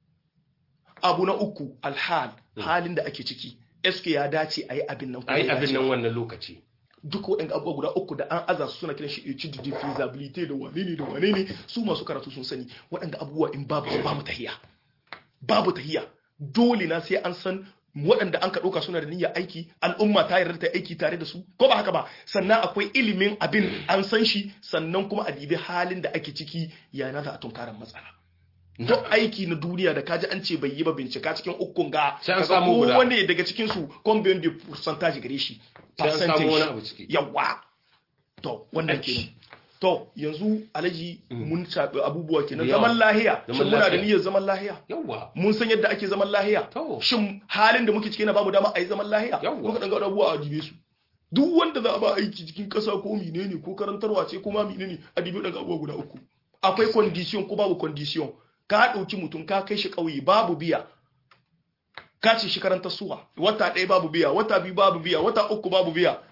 abu na uku alhal halin da ake ciki eske ya dace a yi abin nan ko ai bai abin dace nan ba? wannan lokaci duk waɗanda abubuwa guda uku da an aza su suna kiran shi etude de feasibility da wane ne da wane ne su masu karatu sun sani waɗanda abubuwa in babu su babu tahiya babu tahiya dole na sai an san waɗanda an ka ɗauka suna da niyyar aiki al'umma ta yarda ta aiki tare da su ko ba haka ba sannan akwai ilimin abin an san shi sannan kuma a dibi halin da ake ciki yana za a tunkarar matsala duk aiki na duniya da kaji an ce bai yi ba bincika cikin ukun ga Sai an kaga samu guda. kowane daga cikin su combien de percentage gare shi Sai an samu percentage. wani abu ciki. yawa to wannan Aiki. kenan to yanzu alaji mun shaɓi abubuwa kenan Da yawa. zaman lahiya Zaman shin muna da lafiya. niyyar zaman lahiya yawa mun san yadda ake zaman lahiya To. shin halin da muke ciki na bamu dama a yi zaman lahiya Yawwa. muka dan ga abubuwa a dibe su duk wanda za a ba aiki cikin ƙasa ko menene ko karantarwa ce ko ma menene a dibe daga abubuwa guda uku akwai condition ko babu condition ka ɗauki mutum ka kai shi ƙauye babu biya ka ce shi karantar suwa wata ɗaya babu biya wata biyu babu biya wata uku babu biya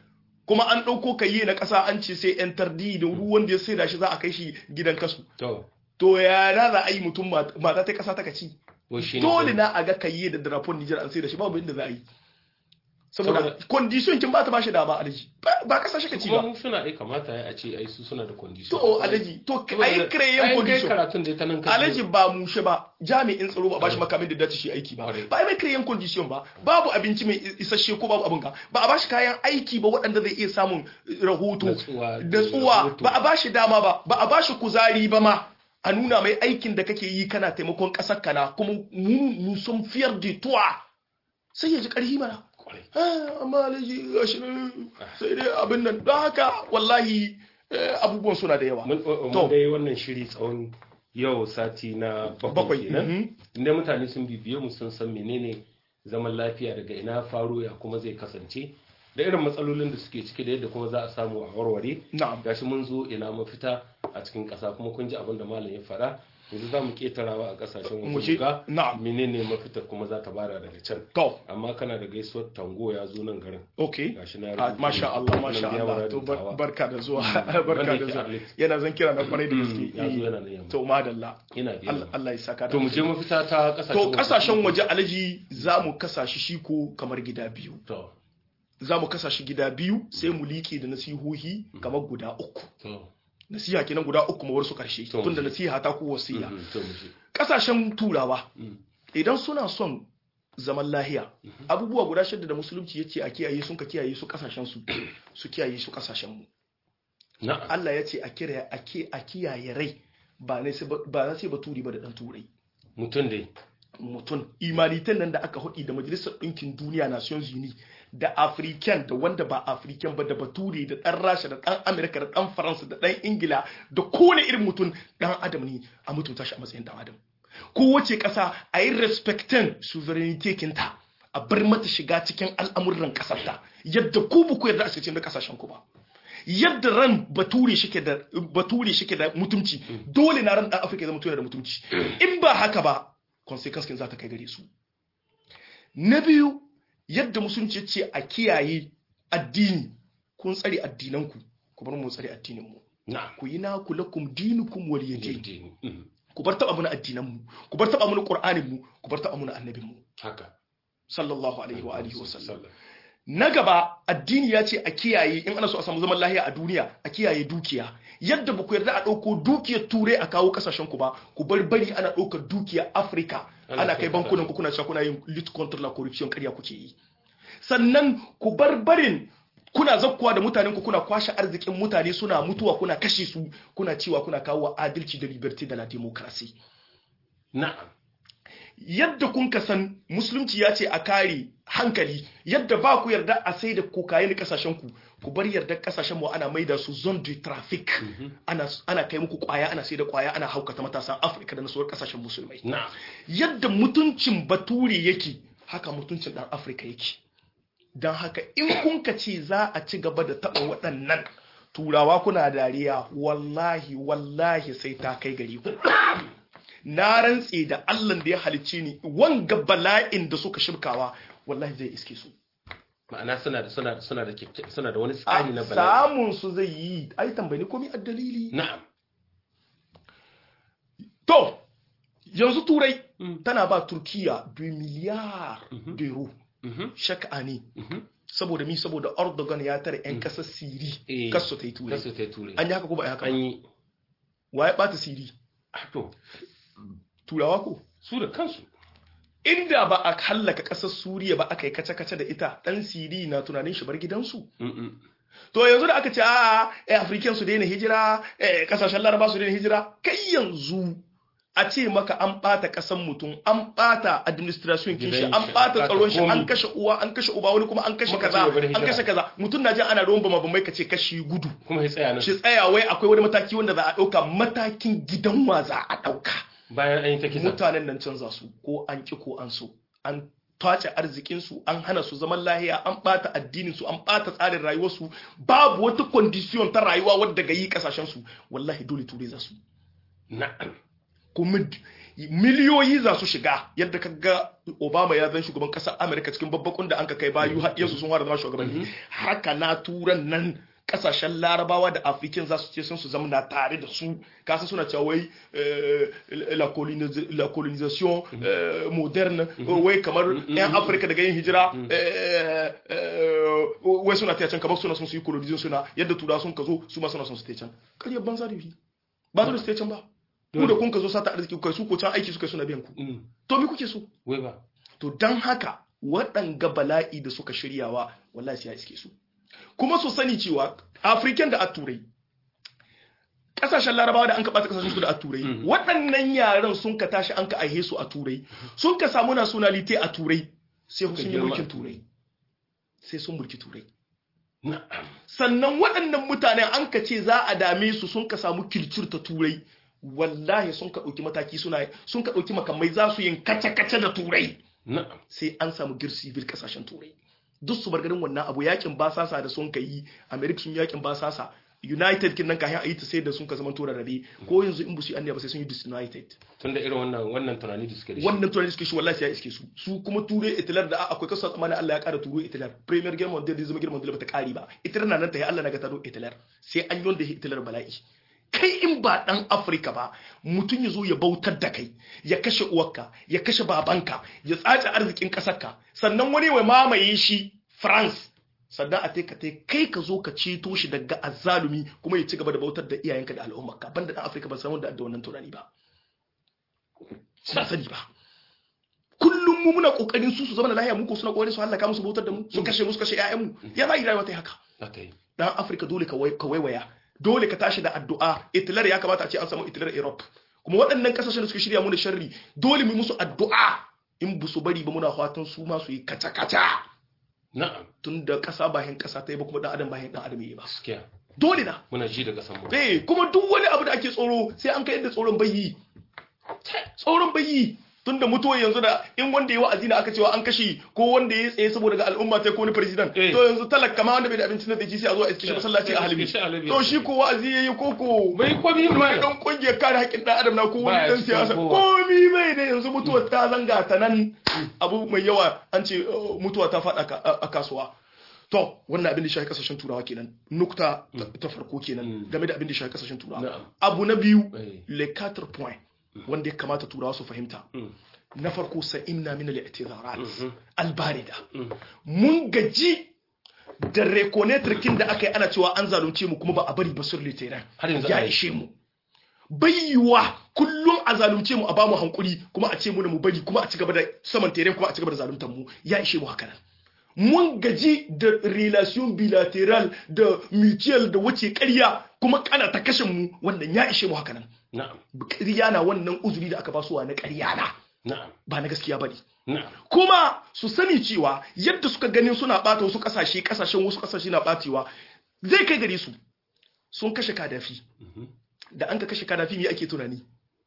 kuma an ɗauko kayye na ƙasa an ce sai yan tardi da duk wanda ya sai da shi za a kai shi gidan kasu to to ya na za a yi mutum mat- mata ta ƙasa ta kaci wai shine dole na a ga kayye da drapon Nijar an sai da shi babu inda za a yi saboda Saboda- condition kin ba ta bashi dama alaji ba ba ƙasa shi kaci kuma ba mu suna ai kamata ya a ce ai su suna da condition to alaji to Saboda- ai kreyen ai kai condition karatun da ta nan ka alaji ba mushe ba jami'in tsaro ba bashi makamin da dace shi aiki ba Kwarai. ba a mai kiran condition ba babu abinci mai isasshe ko babu abin ka ba a bashi kayan aiki ba waɗanda zai iya samun rahoto Natsuwa, da tsuwa rahoto. ba a bashi dama ba ba a bashi kuzari ba ma a nuna mai aikin da kake yi kana taimakon ƙasar kana kuma mu mu sun fiyar da tuwa sai ya ji ƙarfi mana Kwarai. Ah, amma alaji gashi nan sai dai abin nan don haka wallahi eh, abubuwan suna da yawa mun To. mun dai wannan shiri tsawon yau sati na bakwai bakwai kenan mhm. inda mutane sun bibiye mu sun san menene zaman lafiya daga ina faro ya kuma zai kasance da irin matsalolin da suke ciki da yadda kuma za a samu a warware na'am gashi mun zo ina mafita a cikin ƙasa kuma kun ji abin da malam ya faɗa yanzu za mu ketarawa a ƙasashen Mu waje je, mu ga na'am. menene mafita kuma za ta bada daga can to amma kana da gaisuwar tango ya zo nan garin okay gashi na Ah, masha Allah masha Allah to bar- barka da zuwa barka da zuwa yana zan kira na kwarai da gaske ya zo yana nan yamma to madalla ina biya Allah Allah ya saka da to mu je mafita ta ƙasashen to kasashen waje alaji za mu kasa shi shi ko kamar gida biyu to za mu kasa shi gida biyu sai mu liƙe da nasihohi kamar guda uku to nasiha kenan guda uku ma su karshe To. tunda nasiha ta ku wasiya mhm, to mu je kasashen turawa Mm. idan suna son zaman lahiya abubuwa guda shida da musulunci yace a kiyaye sun ka kiyaye su kasashen su su kiyaye su kasashen mu na'am Allah ya ce a kira a ke a kiyaye rai ba ne sai ba- ba na sai baturi ba da dan turai mutum dai mutum imanitan nan da aka hudi da majalisar ɗinkin duniya nations uni da african da wanda ba african ba da bature da ɗan rasha da ɗan amerika da ɗan faransa da ɗan ingila da kowane irin mutum ɗan adam ne a mutunta shi a matsayin ɗan adam kowace ƙasa a yi respectin sovereignty kinta a bar mata shiga cikin al'amuran ƙasarta yadda ku ba ku yarda a cikin da ƙasashen ku ba yadda ran bature shike da bature shike da mutumci dole na ran dan afirka ya zama tuna da mutumci in ba haka ba consequence kin za ta kai gare su na biyu yadda musulunci ya ce a kiyaye addini kun tsare addinanku ku bar mu tsare addinin mu na'am ku yi naku lakum dinukum waliyadin Addini. Mhm. ku bar taba mana addinan mu ku bar taba mana qur'anin mu ku bar taba mana annabin mu haka sallallahu alaihi wa alihi wa sallam sallam na gaba addini ya ce a kiyaye in ana so a samu zaman lahiya a duniya a kiyaye dukiya yadda ba ku yarda a ɗauko dukiyar turai a kawo kasashen ku ba ku bar bari ana ɗaukar dukiyar afirka Ana ana kai kai bankunan ku kuna cewa kuna yin lit control la corruption ƙarya kuke yi sannan ku bar barin kuna zakkuwa da mutanen ku kuna kwashe arzikin mutane suna mutuwa kuna kashe su kuna cewa kuna kawo adalci da liberty da la democracy na'am yadda kun ka san musulunci ya ce a kare hankali yadda ba ku yarda a sai da kokayen kasashen ku ku bar yarda kasashen mu ana maida su zone de traffic ana ana kai muku kwaya ana sai da kwaya ana haukata matasan Afirka da na sauran kasashen musulmai na'am yadda mutuncin bature yake haka mutuncin dan Afirka yake dan haka in kun ka ce za a ci gaba da taba waɗannan turawa kuna dariya wallahi wallahi sai ta kai gari ku na rantse da Allah da ya halicce ni wanga bala'in da suka shirkawa wallahi zai iske su ma'ana suna da suna suna da kyakky- suna da wani a tsari na bala'i samun su zai yi ai tambayi komai a dalili na'am to yanzu turai Mm. tana ba turkiya 2 miliyar Mhm. euro Mhm. shak ani Mhm. saboda mi saboda Erdogan ya tare yan kasar siri Eh. kasu ta yi turai kasu ta ture an yi haka ko ba a yi haka an ba yi wa ya bata siri ah, to turawa ko su da kansu inda ba a hallaka kasar suriya ba aka yi kace-kace da ita dan siri na tunanin shi bar gidansu Mm-mm. to yanzu da aka ce a eh african su daina hijira eh kasashen laraba su daina hijira kai yanzu a ce maka an bata kasan mutum an bata administration kin shi Gidan an shi, bata an tsaron shi bata an komi. kashe uwa an kashe uba wani kuma an kashe Muka ce kaza ya bar an hijira. kashe kaza mutum na jin ana ruwan bama bambai kace kashi gudu kuma ya tsaya nan shi tsaya wai akwai wani mataki wanda za a dauka matakin gidan wa za a dauka bayan an yi ta kisa mutanen nan canza su ko an ki ko an so an tace arzikinsu an hana su zaman lahiya an bata addinin su an bata tsarin rayuwarsu babu wata condition ta rayuwa wadda ga yi kasashen su wallahi dole turai za su na'am kuma d- miliyoyi za su shiga yadda ka ga obama ya zan shugaban ƙasar amurka cikin babbakun da an ka kai bayu har yanzu sun fara zama shugabanni haka na turan nan kasashen larabawa da african za su ce sun su zamana tare da su kasan suna cewa wai la colonisation moderne wai kamar yan afirka daga yin hijira wai suna ta can kamar suna sun su yi colonization suna yadda tura sun ka zo su ma suna sun su ta can karyar banza da yi ba su da su ta can ba ku da kun ka zo sata arziki kai su ko can aiki suka suna biyan ku to me kuke so wai ba to dan haka waɗanga bala'i da suka shiryawa wallahi sai ya iske su kuma su sani cewa african da a turai kasashen larabawa da an kaɓata kasashen su da a turai waɗannan yaran sun ka tashi an ka aihe su a turai sun ka samu nationality a turai sai sun yi mulkin turai sai sun mulki turai sannan waɗannan mutane an ka ce za a dame su sun ka samu kilcir ta turai wallahi sun ka ɗauki mataki suna sun ka ɗauki makamai za su yin kace-kace da turai sai an samu girsi bil kasashen turai duk su bar ganin wannan abu yakin basasa da sun kai america sun yakin basasa united kin nan kayan a yi ta sai da sun ka zama tora rabe ko yanzu in busu anniya ba sai sun yi disunited tunda irin wannan wannan tunani da suke da shi wannan tunani suke shi wallahi sai ya iske su su kuma ture itilar da akwai kasu tsammanin Allah ya kara turo itilar premier game mondial da zama game mondial bata kari ba itilar na nan ta yi Allah na ga taro itilar sai an yi wanda itilar bala'i kai in ba dan Afirka ba mutum ya zo ya bautar da kai ya kashe uwarka ya kashe babanka ya tsace arzikin kasarka sannan wani wai mamaye shi France sannan a ka kai ka zo ka ceto shi daga azzalumi kuma ya ci gaba da bautar da iyayenka da al'ummarka banda dan Afirka ba san wanda da wannan tunani ba ba sani ba kullum mu muna kokarin su su zama da lahiya mu ko suna kokarin su halaka musu bautar da mu su kashe mu su kashe ƴaƴan mu ya za yi rayuwa ta haka dan Afirka dole ka waiwaya dole ka tashi da addu'a itilar ya kamata a ce an samu itilar Europe kuma waɗannan kasashen da suka shirya mu da sharri dole mu musu addu'a in bu su bari ba muna fatan su ma su yi kaca-kaca na'am tun da ƙasa bahin ƙasa ta yi ba kuma ɗan adam bahin ɗan adam yi ba gaskiya dole na muna ji da kasan mu eh kuma duk wani abu da ake tsoro sai an kai yadda tsoron bai yi tsoron bai yi tun da mutuwa yanzu da in wanda ya wa'azi na aka cewa an kashe ko wanda ya tsaye saboda ga al'umma ta ko wani president to yanzu talaka ma wanda bai da abincin da zai sai a zo a iske shi masallaci a halbi to shi ko wa'azi yayi ko ko bai komi mai dan kungiyar kare haƙƙin dan adam na ko wani dan siyasa komi mai ne yanzu mutuwa ta zanga ta nan abu mai yawa an ce mutuwa ta faɗa a kasuwa to wannan abin da shi kasashen turawa kenan nukta ta farko kenan game da abin da shi kasashen turawa abu na biyu le 4 point wanda ya kamata turawa su fahimta na farko sa'imna min al-i'tizarat al-barida mun gaji da reconnaître da aka yi ana cewa an zalunce mu kuma ba a bari ba sur litera ya ishe mu bayyuwa kullum a zalunce mu a bamu hankuri kuma a ce mu mu bari kuma a ci gaba da saman tere kuma a ci gaba da zaluntar mu ya ishe mu haka nan mun gaji da relation bilateral da mutual da wace ƙarya kuma kana ta kashe mu wannan ya ishe mu haka nan ƙarya na wannan uzuri da aka ba su na ƙarya na ba na gaskiya bane kuma su sani cewa yadda suka ganin suna bata wasu kasashe kasashen wasu kasashe na batewa zai kai gare su sun kashe kadafi da an ka kashe kadafi me ake tunani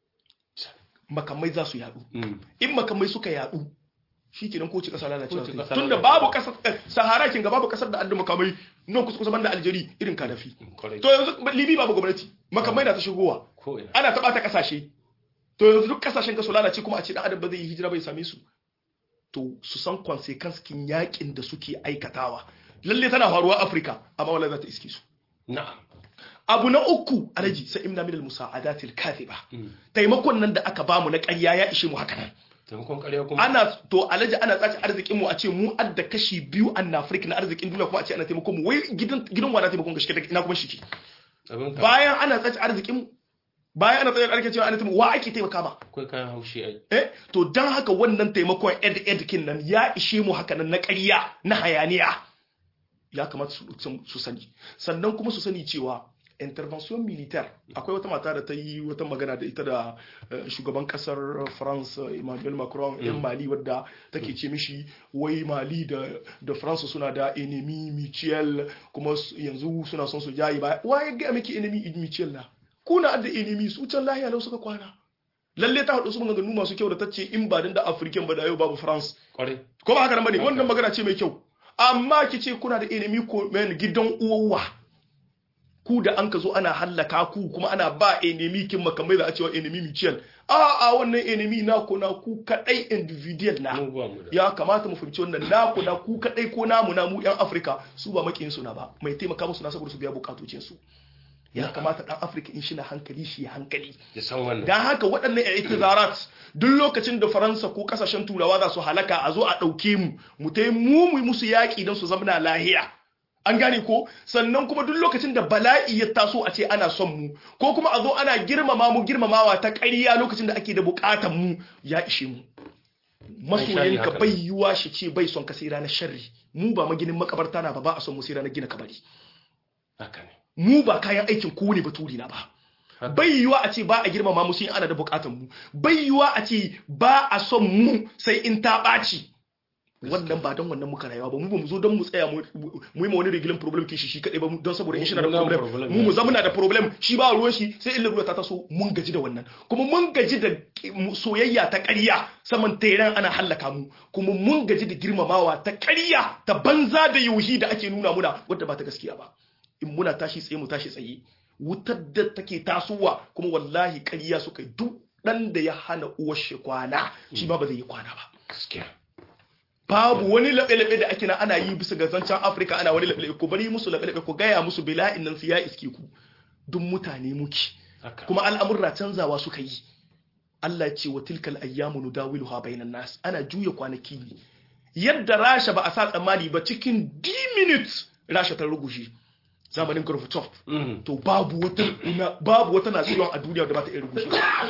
makamai za su yadu in makamai suka yadu shi kenan ko ci kasa lalacewa tun da babu kasar sahara kin ga babu kasar da addu makamai nan kusa kusa banda aljeri irin kadafi to yanzu libi babu gwamnati makamai na ta shigowa ana taɓa ta kasashe to yanzu duk kasashen ga su lalace kuma a ce dan adam ba zai yi hijira bai same su to su san consequence kin yakin da suke aikatawa lalle tana faruwa Afirka amma wallahi za ta iske su na'am abu na uku alaji sai imna min al-musa'adatil kathiba taimakon nan da aka bamu na ƙarya ya ishe mu haka nan taimakon ƙarya kuma ana to alaji ana tsaci arzikin mu a ce mu adda kashi biyu an Afirka na arzikin duniya kuma a ce ana taimakon mu wai gidan gidan wa na taimakon gaske ina kuma shi bayan ana tsaci arzikin mu bayan ana tsaci arzikin cewa ana taimakon wa ake taimaka ba akwai kayan haushi ai eh to dan haka wannan taimakon ed ed kin nan ya ishe mu haka nan na ƙarya na hayaniya ya kamata su sani sannan kuma su sani cewa intervention militaire akwai wata mata da ta yi wata magana da ita da shugaban kasar france emmanuel macron yan mali wadda take ce mishi wai mali da da france suna da enemy mutuel kuma yanzu suna son su jayi ba waye ga miki enemy mutuel na kuna da enemy su can lahiya lau suka kwana lalle ta haɗu su maganganu masu kyau da ta ce in ba da african ba da yau babu france ko ba haka nan bane wannan magana ce mai kyau amma ki ce kuna da enemy ko gidan uwawa ku da an ka zo ana hallaka ku kuma ana ba enemy kin makamai da a cewa enemy mutual a a wannan enemy na ku na ku kadai individual na mu ba mu da ya kamata mu fahimci wannan na ku na ku kadai ko namu na mu yan Afirka su ba makiyin su na ba mai taimaka musu na saboda su biya bukatocin su ya kamata dan Afirka in shi na hankali shi ya hankali ya san wannan dan haka waɗannan itizarat duk lokacin da Faransa ko kasashen turawa za su halaka a zo a ɗauke mu mu tai mu mu yi musu yaƙi don su zamana lahiya an gane ko sannan kuma duk lokacin da bala'i ya taso a ce ana son mu ko kuma a zo ana girmama mu girmamawa ta ƙarya lokacin da ake da buƙatan mu ya ishe mu masoyinka haka. bai yiwa shi ce bai son ka sai ranar sharri mu ba maginin makabarta na ba ba a son mu sai ranar gina kabari haka ne mu ba kayan aikin kowane baturi na ba Haka. bai yiwa a ce ba a girmama mu sai ana da bukatan mu bai yiwa a ce ba a son mu sai in ta ɓaci wannan ba don wannan muka rayuwa ba mu ba mu zo don mu tsaya mu mu yi ma wani rigilin problem kishi shi kadai ba mu- don saboda in shi na da Mu na problem problem, mu mu yes. zama na da problem shi ba ruwan shi sai illa ruwa ta taso mun gaji da wannan kuma mun gaji da ki- soyayya ta ƙarya saman tairan ana hallaka mu kuma mun gaji da girmamawa ta ƙarya ta banza da yauhi da ake nuna muna wadda ba ta gaskiya ba in muna tashi tsaye mu tashi tsaye wutar da take tasowa kuma wallahi ƙarya suka yi duk ɗan da ya hana uwar shi kwana shi ma ba zai yi kwana ba gaskiya babu wani laɓe-laɓe da ake na ana yi bisa ga zancen afirka ana wani laɓe-laɓe ku bari musu laɓe-laɓe ku gaya musu bila'in nan su ya iske ku duk mutane muke haka kuma al'amurra canzawa suka yi Allah ce wa tilkal ayyamu nudawiluha bainan nas ana juya kwanaki ne yadda rasha ba a sa tsammani ba cikin 10 minutes rasha ta rugushe zamanin Gorbachev Mhm. to babu wata una- babu wata nasiyon a duniya da ba ta iya rugushe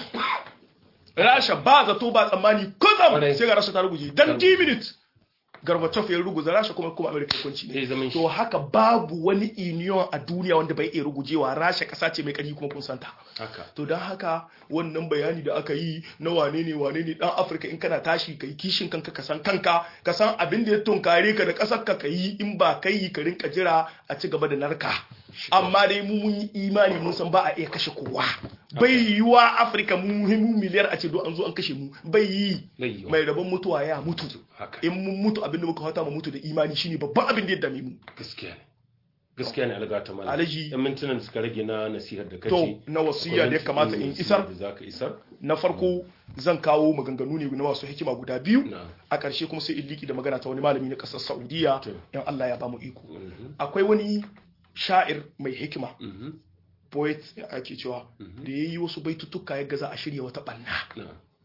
rasha ba zato ba tsammani kutsam Kwarai. sai ga rasha ta ruguje dan 10 minutes Gorbachev ya ruguza rasha kuma kuma America kunci Zai ne zaman shi to haka babu wani union a duniya wanda bai iya rugujewa rasha kasa ce mai kari kuma kun santa haka to don haka wannan bayani da aka yi na wane ne wane ne dan afirka in kana tashi kai kishin kanka ka san kanka ka san abin da ya tunkare ka da kasar ka ka yi in ba kai yi ka rinka jira a ci gaba da narka amma dai mu mun yi imani mun san ba a iya kashe kowa bai yiwa afirka mu mu miliyar a ce do an zo an kashe mu bai yi Bai yiwa. mai rabon mutuwa ya mutu haka in mun mutu abin da muka fata mu mutu da imani shine babban abin da ya dame mu gaskiya ne gaskiya ne algata mala Alhaji- yan mintunan da suka rage na nasihar da kace to na wasiya da ya kamata in isar da zaka isar na farko zan kawo maganganu ne na masu hikima guda biyu na a ƙarshe kuma sai in liki da magana ta wani malami na ƙasar saudiya To. in Allah ya ba mu iko Mhm. akwai wani sha'ir mai hikima Mhm. poet ake cewa Mhm. da ya yi wasu baitutuka ya gaza a shirya wata ɓanna na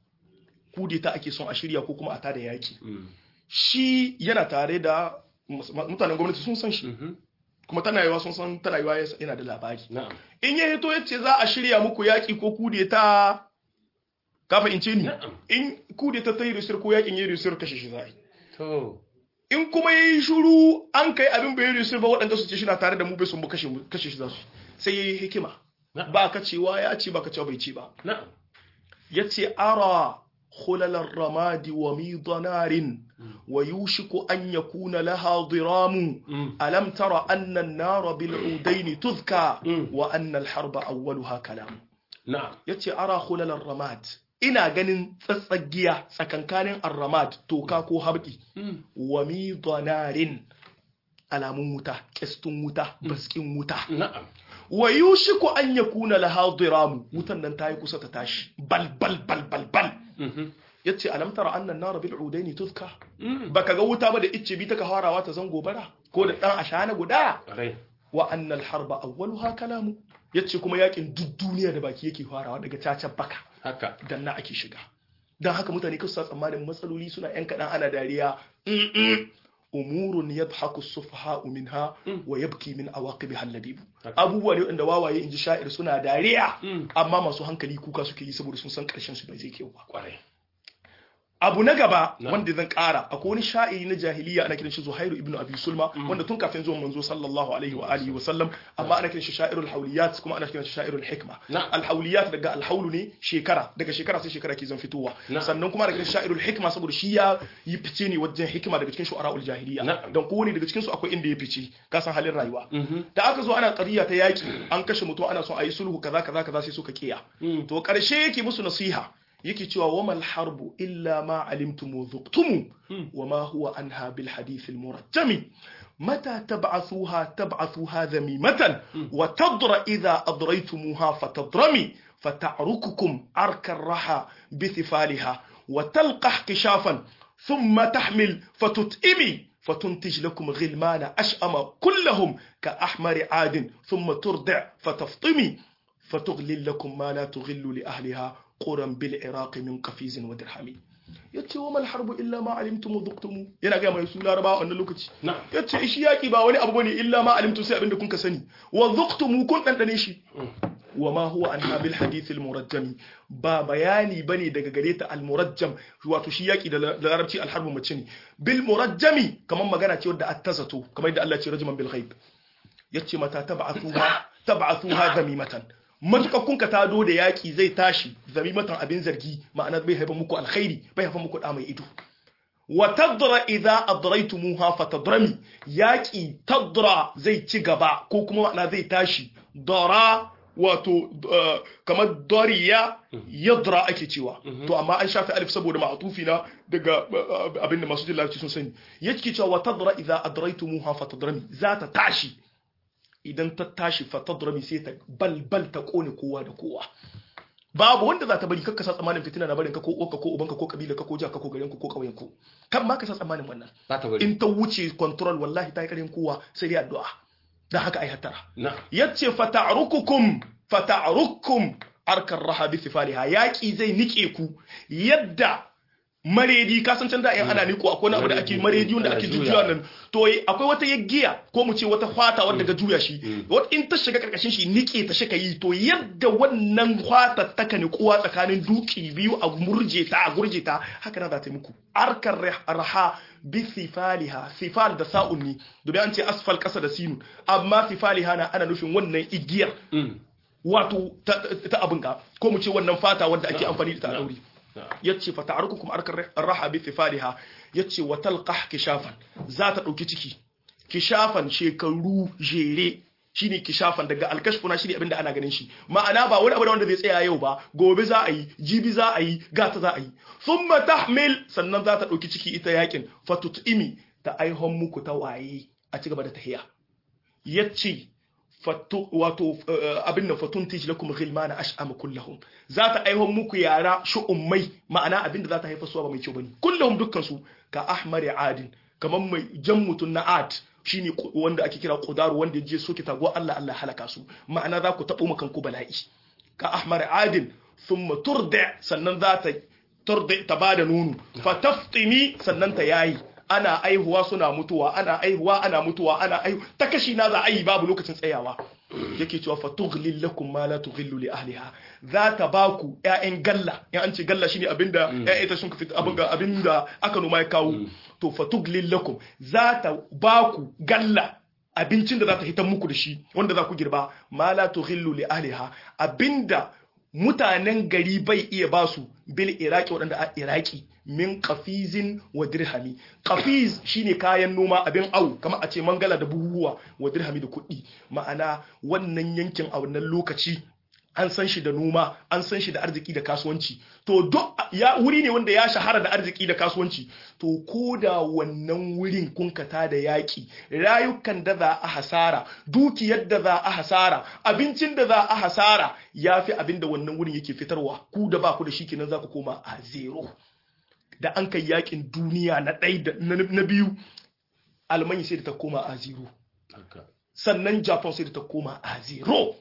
kudeta ake son a shirya ko kuma a tada yaki Mhm. shi yana tare da mus- mutanen gwamnati sun san shi Mhm. kuma tana yiwa sun san tana yiwa yana da labari na'am in ya hito ya ce za a shirya muku yaki ko kudeta ka fahimce ni Na'am. in kudeta ta yi risir ko yakin ya yi risir kashe shi za a yi to in kuma ya yi shuru an kai abin bai risir ba waɗanda su ce shi na tare da mu bai sun mu kashe mu- kashe shi za su yi. sai ya yi hikima Na'am. ba ka cewa ya ce ba ka cewa bai ce ba na'am ya ce ara khulalar ramadi wa midanarin wa yushiku an yakuna laha diramu Mm. alam tara anna an-nara bil udaini tuzka Mm. wa anna al-harba awwaluha kalam na'am yace ara khulalar ramad ina ganin tsatsagiya tsakankanin ar-ramad toka ko habdi Mm. wa midanarin alamun wuta kestun wuta baskin wuta na'am wa yushiku an yakuna laha diramu wutan nan tayi kusa ta tashi bal bal bal bal bal Mhm. yace alam tara anna an-nara bil udaini tuzka Mm. baka ga wuta ba da icce bi taka harawa ta zango bara ko da dan ashana guda rai wa anna al-harba awwaluha kalamu yace kuma yakin duk duniya da baki yake farawa daga cacan baka haka dan na ake shiga dan haka mutane kasu sa tsammanin matsaloli suna yan kadan ana dariya Mm-mm. umurun yadhaku as-sufaha'u minha wa yabki min awaqibiha al-labib Haka. abubuwa ne wanda wawaye inji sha'ir suna dariya Mm. amma masu hankali kuka suke yi saboda sun san karshen su bai zai kyau ba kwarai abu na gaba Na. wanda zan kara akwai wani sha'iri na jahiliya ana kiran shi Zuhairu ibn Abi Sulma wanda tun kafin zuwan manzo sallallahu alaihi wa alihi wa sallam amma ana kiran shi sha'irul hawliyat kuma ana kiran shi sha'irul hikma Na. al hawliyat daga al hawlu ne shekara daga shekara sai shekara ke zan fitowa Na. sannan kuma ana kiran shi sha'irul hikma saboda shi ya yi fice ne wajen hikima daga cikin shu'ara'ul jahiliya Na. dan kowane daga cikin su akwai inda ya fice ka san halin rayuwa Mhm. da aka zo ana qariya ta yaki an kashe mutum ana son a yi sulhu kaza kaza kaza sai suka kiya Mm. to karshe yake musu nasiha yake cewa wamal harbu illa ma alimtum wa dhuqtum wa ma huwa anha bil hadith al murajjami متى تبعثوها تبعثوها ذميمة وتضر إذا أضريتموها فتضرمي فتعرككم عرك الرحى بثفالها وتلقح كشافا ثم تحمل فتتئمي فتنتج لكم غلمان أشأم كلهم كأحمر عاد ثم ترضع فتفطمي فتغلل لكم ما لا تغل لأهلها قرا بالعراق من قفيز ودرهم yace wa mal harbu illa ma alimtum dhuqtum yana ga mai su larabawa wannan lokaci na'am yace shi yaki ba wani abu bane illa ma alimtum sai abinda kun ka sani wa dhuqtum kun dandane shi wa ma huwa an bil hadith al murajjam ba bayani bane daga gare ta al murajjam wato shi yaki da larabci al harbu mace ne bil murajjami kaman magana ce wadda attazato kamar yadda Allah ya ce rajman bil ghaib yace mata tab'athuha tab'athuha zamimatan matukar kun ka tado da yaki zai tashi zamimatan abin zargi ma'ana bai haifar muku alkhairi bai haifar muku da mai ido wa tadra idza adraytumuha fatadrami yaki tadra zai ci gaba ko kuma ma'ana zai tashi dara wato kamar dariya yadra ake cewa to amma an shafi alif saboda ma'atufi na daga abinda masu jin larabci sun sani yake cewa wa tadra idza adraytumuha fatadrami za ta tashi idan ta tashi fatadrami sai ta balbal ta kone kowa da kowa babu wanda za ta bari kakka sa tsammanin fitina na barin ka ko uwarka ko ubanka ko kabila ka ko jaka ko garin ku ko kauyen ku kan ma ka sa tsammanin wannan ba ta bari in ta wuce control wallahi ta yi karin kowa sai dai addu'a dan haka ai hattara na yace fata'rukukum fata'rukum arkar raha bi sifaliha yaki zai nike ku yadda maredi ka san can da in ana niko akwai wani abu da ake maredi wanda ake jujjuya nan to akwai wata yaggiya ko mu ce wata fata wanda ga juya shi wata in ta shiga karkashin shi nike ta shika yi to yadda wannan fata ta ka nikuwa tsakanin duki biyu a murje ta a gurje ta haka na za ta yi muku arkar raha bi sifaliha sifal da sa'un ne domin an ce asfal kasa da sinu amma sifaliha na ana nufin wannan igiyar wato ta abin ka ko mu ce wannan fata wanda ake amfani da ta a dauri yace fa ta'arukukum arkar raha bi tifaliha yace wa talqah kishafan za ta dauki ciki kishafan shekaru jere shine kishafan daga alkashfuna shine abinda ana ganin shi ma'ana ba wani abu da wanda zai tsaya yau ba gobe za a yi jibi za a yi gata za a yi thumma tahmil sannan za ta dauki ciki ita yakin fatutimi ta aihon muku ta waye a ci gaba da tahiya yace wato abin da fatun tij lakum ghilmana ash'ama kullahum za ta aihon muku yara shu'ummai ma'ana abin da za ta haifa su ba mai kyau bane kullahum dukkan su ka ahmari adin kaman mai jan mutun na ad shine wanda ake kira qudaru wanda ya je soke tago Allah Allah halaka su ma'ana za ku tabo makan ku bala'i ka ahmari adin thumma turda sannan za ta turda ta bada nono fa taftimi sannan ta yayi ana aihuwa suna mutuwa ana aihuwa ana mutuwa ana aihu ta kashi na za a yi babu lokacin tsayawa yake cewa fa tughlil lakum ma la tughillu li ahliha za ta baku ƴaƴan galla in an ce galla shine abinda ƴaƴa ita sun ka fita abinda abinda aka noma ya kawo to fa tughlil lakum za ta baku galla abincin da za ta hitan muku da shi wanda za ku girba ma la tughillu li ahliha abinda mutanen gari bai iya basu bil iraki waɗanda a iraki min kafizin wa dirhami kafiz shine kayan noma abin au kamar a ce mangala da buhuwa wa dirhami da kuɗi ma'ana wannan yankin a wannan lokaci an san shi da noma an san shi da arziki da kasuwanci to duk ya wuri ne wanda ya shahara da arziki da kasuwanci to ko da wannan wurin kunkata da yaƙi rayukan da za a hasara dukiyar da za a hasara abincin da za a hasara ya fi abin da wannan wurin yake fitarwa ku da ba ku da shi kenan za ku koma a zero da an kai yakin duniya na ɗai da na biyu almanya sai da ta koma a zero sannan japan sai da ta koma a zero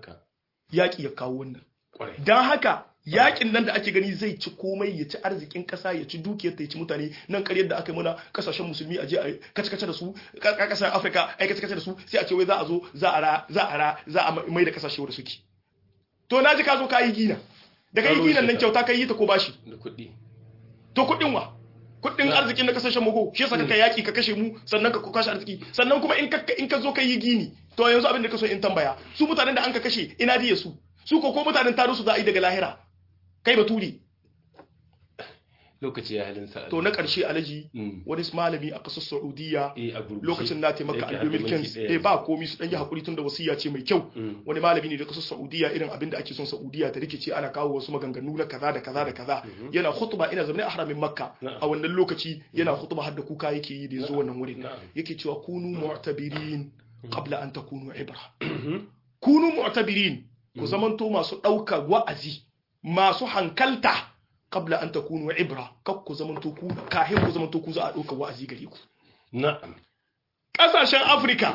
yaƙi ya kawo wannan don haka yakin nan da ake gani zai ci komai ya ci arzikin kasa ya ci dukiyar ta ya ci mutane nan karyar da aka yi mana kasashen musulmi a je a kace-kace da su kasashen afirka a kace-kace da su sai a ce wai za a zo za a ra za a ra za a mai da kasashe wanda suke to na ji ka zo ka yi gina da ka yi ginan nan kyauta ka yi ta ko bashi da kuɗi to kuɗin wa kuɗin arzikin na kasashen mu shi yasa ka yaki ka kashe mu sannan ka kashe arziki sannan kuma in ka in ka zo ka yi gini to yanzu abin da ka so in tambaya su mutanen da an ka kashe ina diya su su ko ko mutanen taro su za a yi daga lahira kai baturi lokaci ya halin sa to na ƙarshe alaji Mm. wani malami a ƙasar Saudiya eh a gurguje lokacin na taimaka Yake a har da 2015 minti ɗaya. eh ba komi su dan yi hakuri tun da wasiya ce mai kyau Mm. wani malami ne da kasar Saudiya irin abin da ake son Saudiya ta rikice ana kawo wasu maganganu na kaza da kaza da kaza yana khutba ina zaune a haramin Makka Na'am. a wannan lokaci yana khutba har da kuka yake yi da yazo wannan wurin Na'am. yake cewa kunu mu'tabirin qabla an takunu ibra Mhm. kunu mu'tabirin ku zamanto masu ɗaukar wa'azi masu hankalta qabla an takunu ibra kak ku zamanto ku kahin ku zamanto ku za a ɗaukar wa'azi gare ku na'am ƙasashen Afirka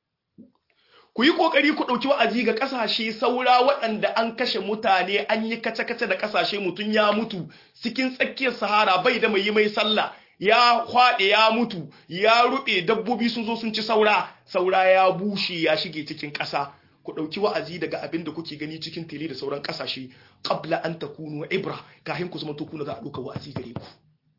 ku yi ƙoƙari ku ɗauki wa'azi ga ƙasashe saura waɗanda an kashe mutane an yi kace-kace da ƙasashe mutum ya mutu cikin tsakiyar sahara bai da mai yi mai sallah ya kwaɗe ya mutu ya ruɓe dabbobi sun zo sun ci saura saura ya bushe ya shige cikin ƙasa ku ɗauki wa'azi daga abin da kuke gani cikin tele da sauran ƙasashe qabla an takunu ibra kahin ku zama to kuna za a ɗauka wa'azi gare ku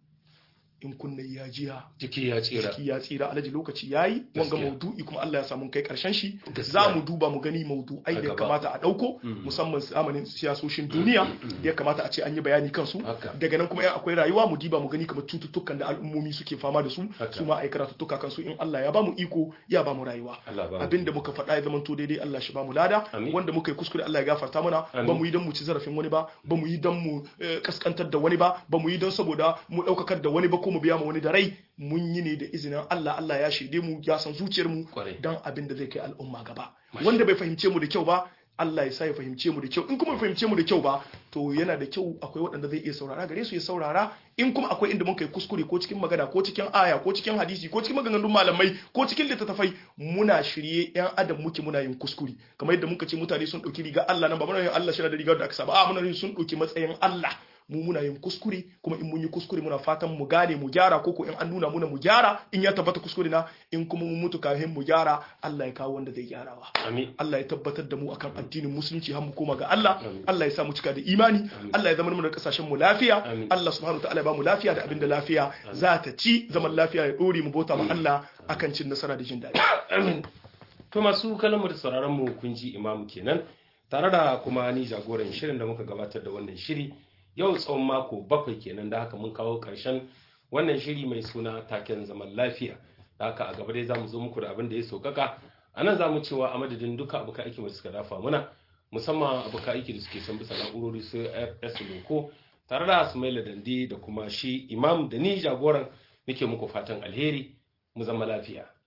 in kunna ya jiya jiki ya tsira ciki ya tsira alaji lokaci yayi wanga Gaskiya. maudu'i kuma Allah ya samu kai karshen shi Gaskiya. za mu duba mu gani maudu'ai A da ya gaba. kamata a dauko musamman zamanin siyasoshin duniya da ya kamata a ce an yi bayani kansu Haka. daga nan kuma in akwai rayuwa mu diba mu gani kamar cututtukan da al'ummomi suke fama da su Haka. su ma a yi karatuttuka kansu in Allah ya ba mu iko ya ba mu rayuwa Allah ba mu. abinda muka faɗa ya zamanto daidai Allah shi ba mu lada Amin. wanda muka yi kuskure Allah ya gafarta mana Amin. ba mu yi don mu ci zarafin wani ba ba mu yi don mu eh, kaskantar da wani ba ba mu yi don saboda mu ɗaukakar da wani ba ko mu biya ma wani da rai mun yi ne da izinin Allah Allah ya shaide mu ya san zuciyar mu Kwarai. don abin da zai kai al'umma gaba wanda bai fahimce mu da kyau ba Allah ya sa ya fahimce mu da kyau in kuma bai fahimce mu da kyau ba to yana da kyau akwai waɗanda zai iya saurara gare su ya saurara in kuma akwai inda mun kai kuskure ko cikin magana ko cikin aya ko cikin hadisi ko cikin maganganun malamai ko cikin littattafai muna shirye yan adam muke muna yin kuskure kamar yadda muka ce mutane sun ɗauki riga Allah nan ba muna yin Allah shi da rigar da aka saba a muna yin sun ɗauki matsayin Allah mu muna yin kuskure kuma in mun yi kuskure muna fatan mu gane mu gyara ko ko in an nuna muna mu gyara in ya tabbata kuskure na in kuma mun mutu kafin mu gyara Allah ya kawo wanda zai gyarawa amin Allah ya tabbatar da mu akan addinin musulunci har mu koma ga Allah Amin. Allah ya sa mu cika da imani Allah ya zama mu da kasashen mu lafiya Amin. Allah subhanahu wataala ya ba mu lafiya da abinda lafiya za ta ci zaman lafiya ya dore mu bauta ma Allah akan cin nasara da jin daɗi amin to masu kallon mu da sauraron mu kun ji imamu kenan tare da kuma ni jagoran shirin da muka gabatar da wannan shiri yau tsawon mako bakwai kenan da haka mun kawo karshen wannan shiri mai suna taken zaman lafiya da haka a gaba dai zamu zo muku da abin da ya sokaka a nan zamu cewa a madadin duka abokan aiki da suka dafa muna musamman abokan aiki da suke son bisa na'urori su fs loko tare da sumaila dande da kuma shi imam da ni jagoran nake muku fatan alheri mu zama lafiya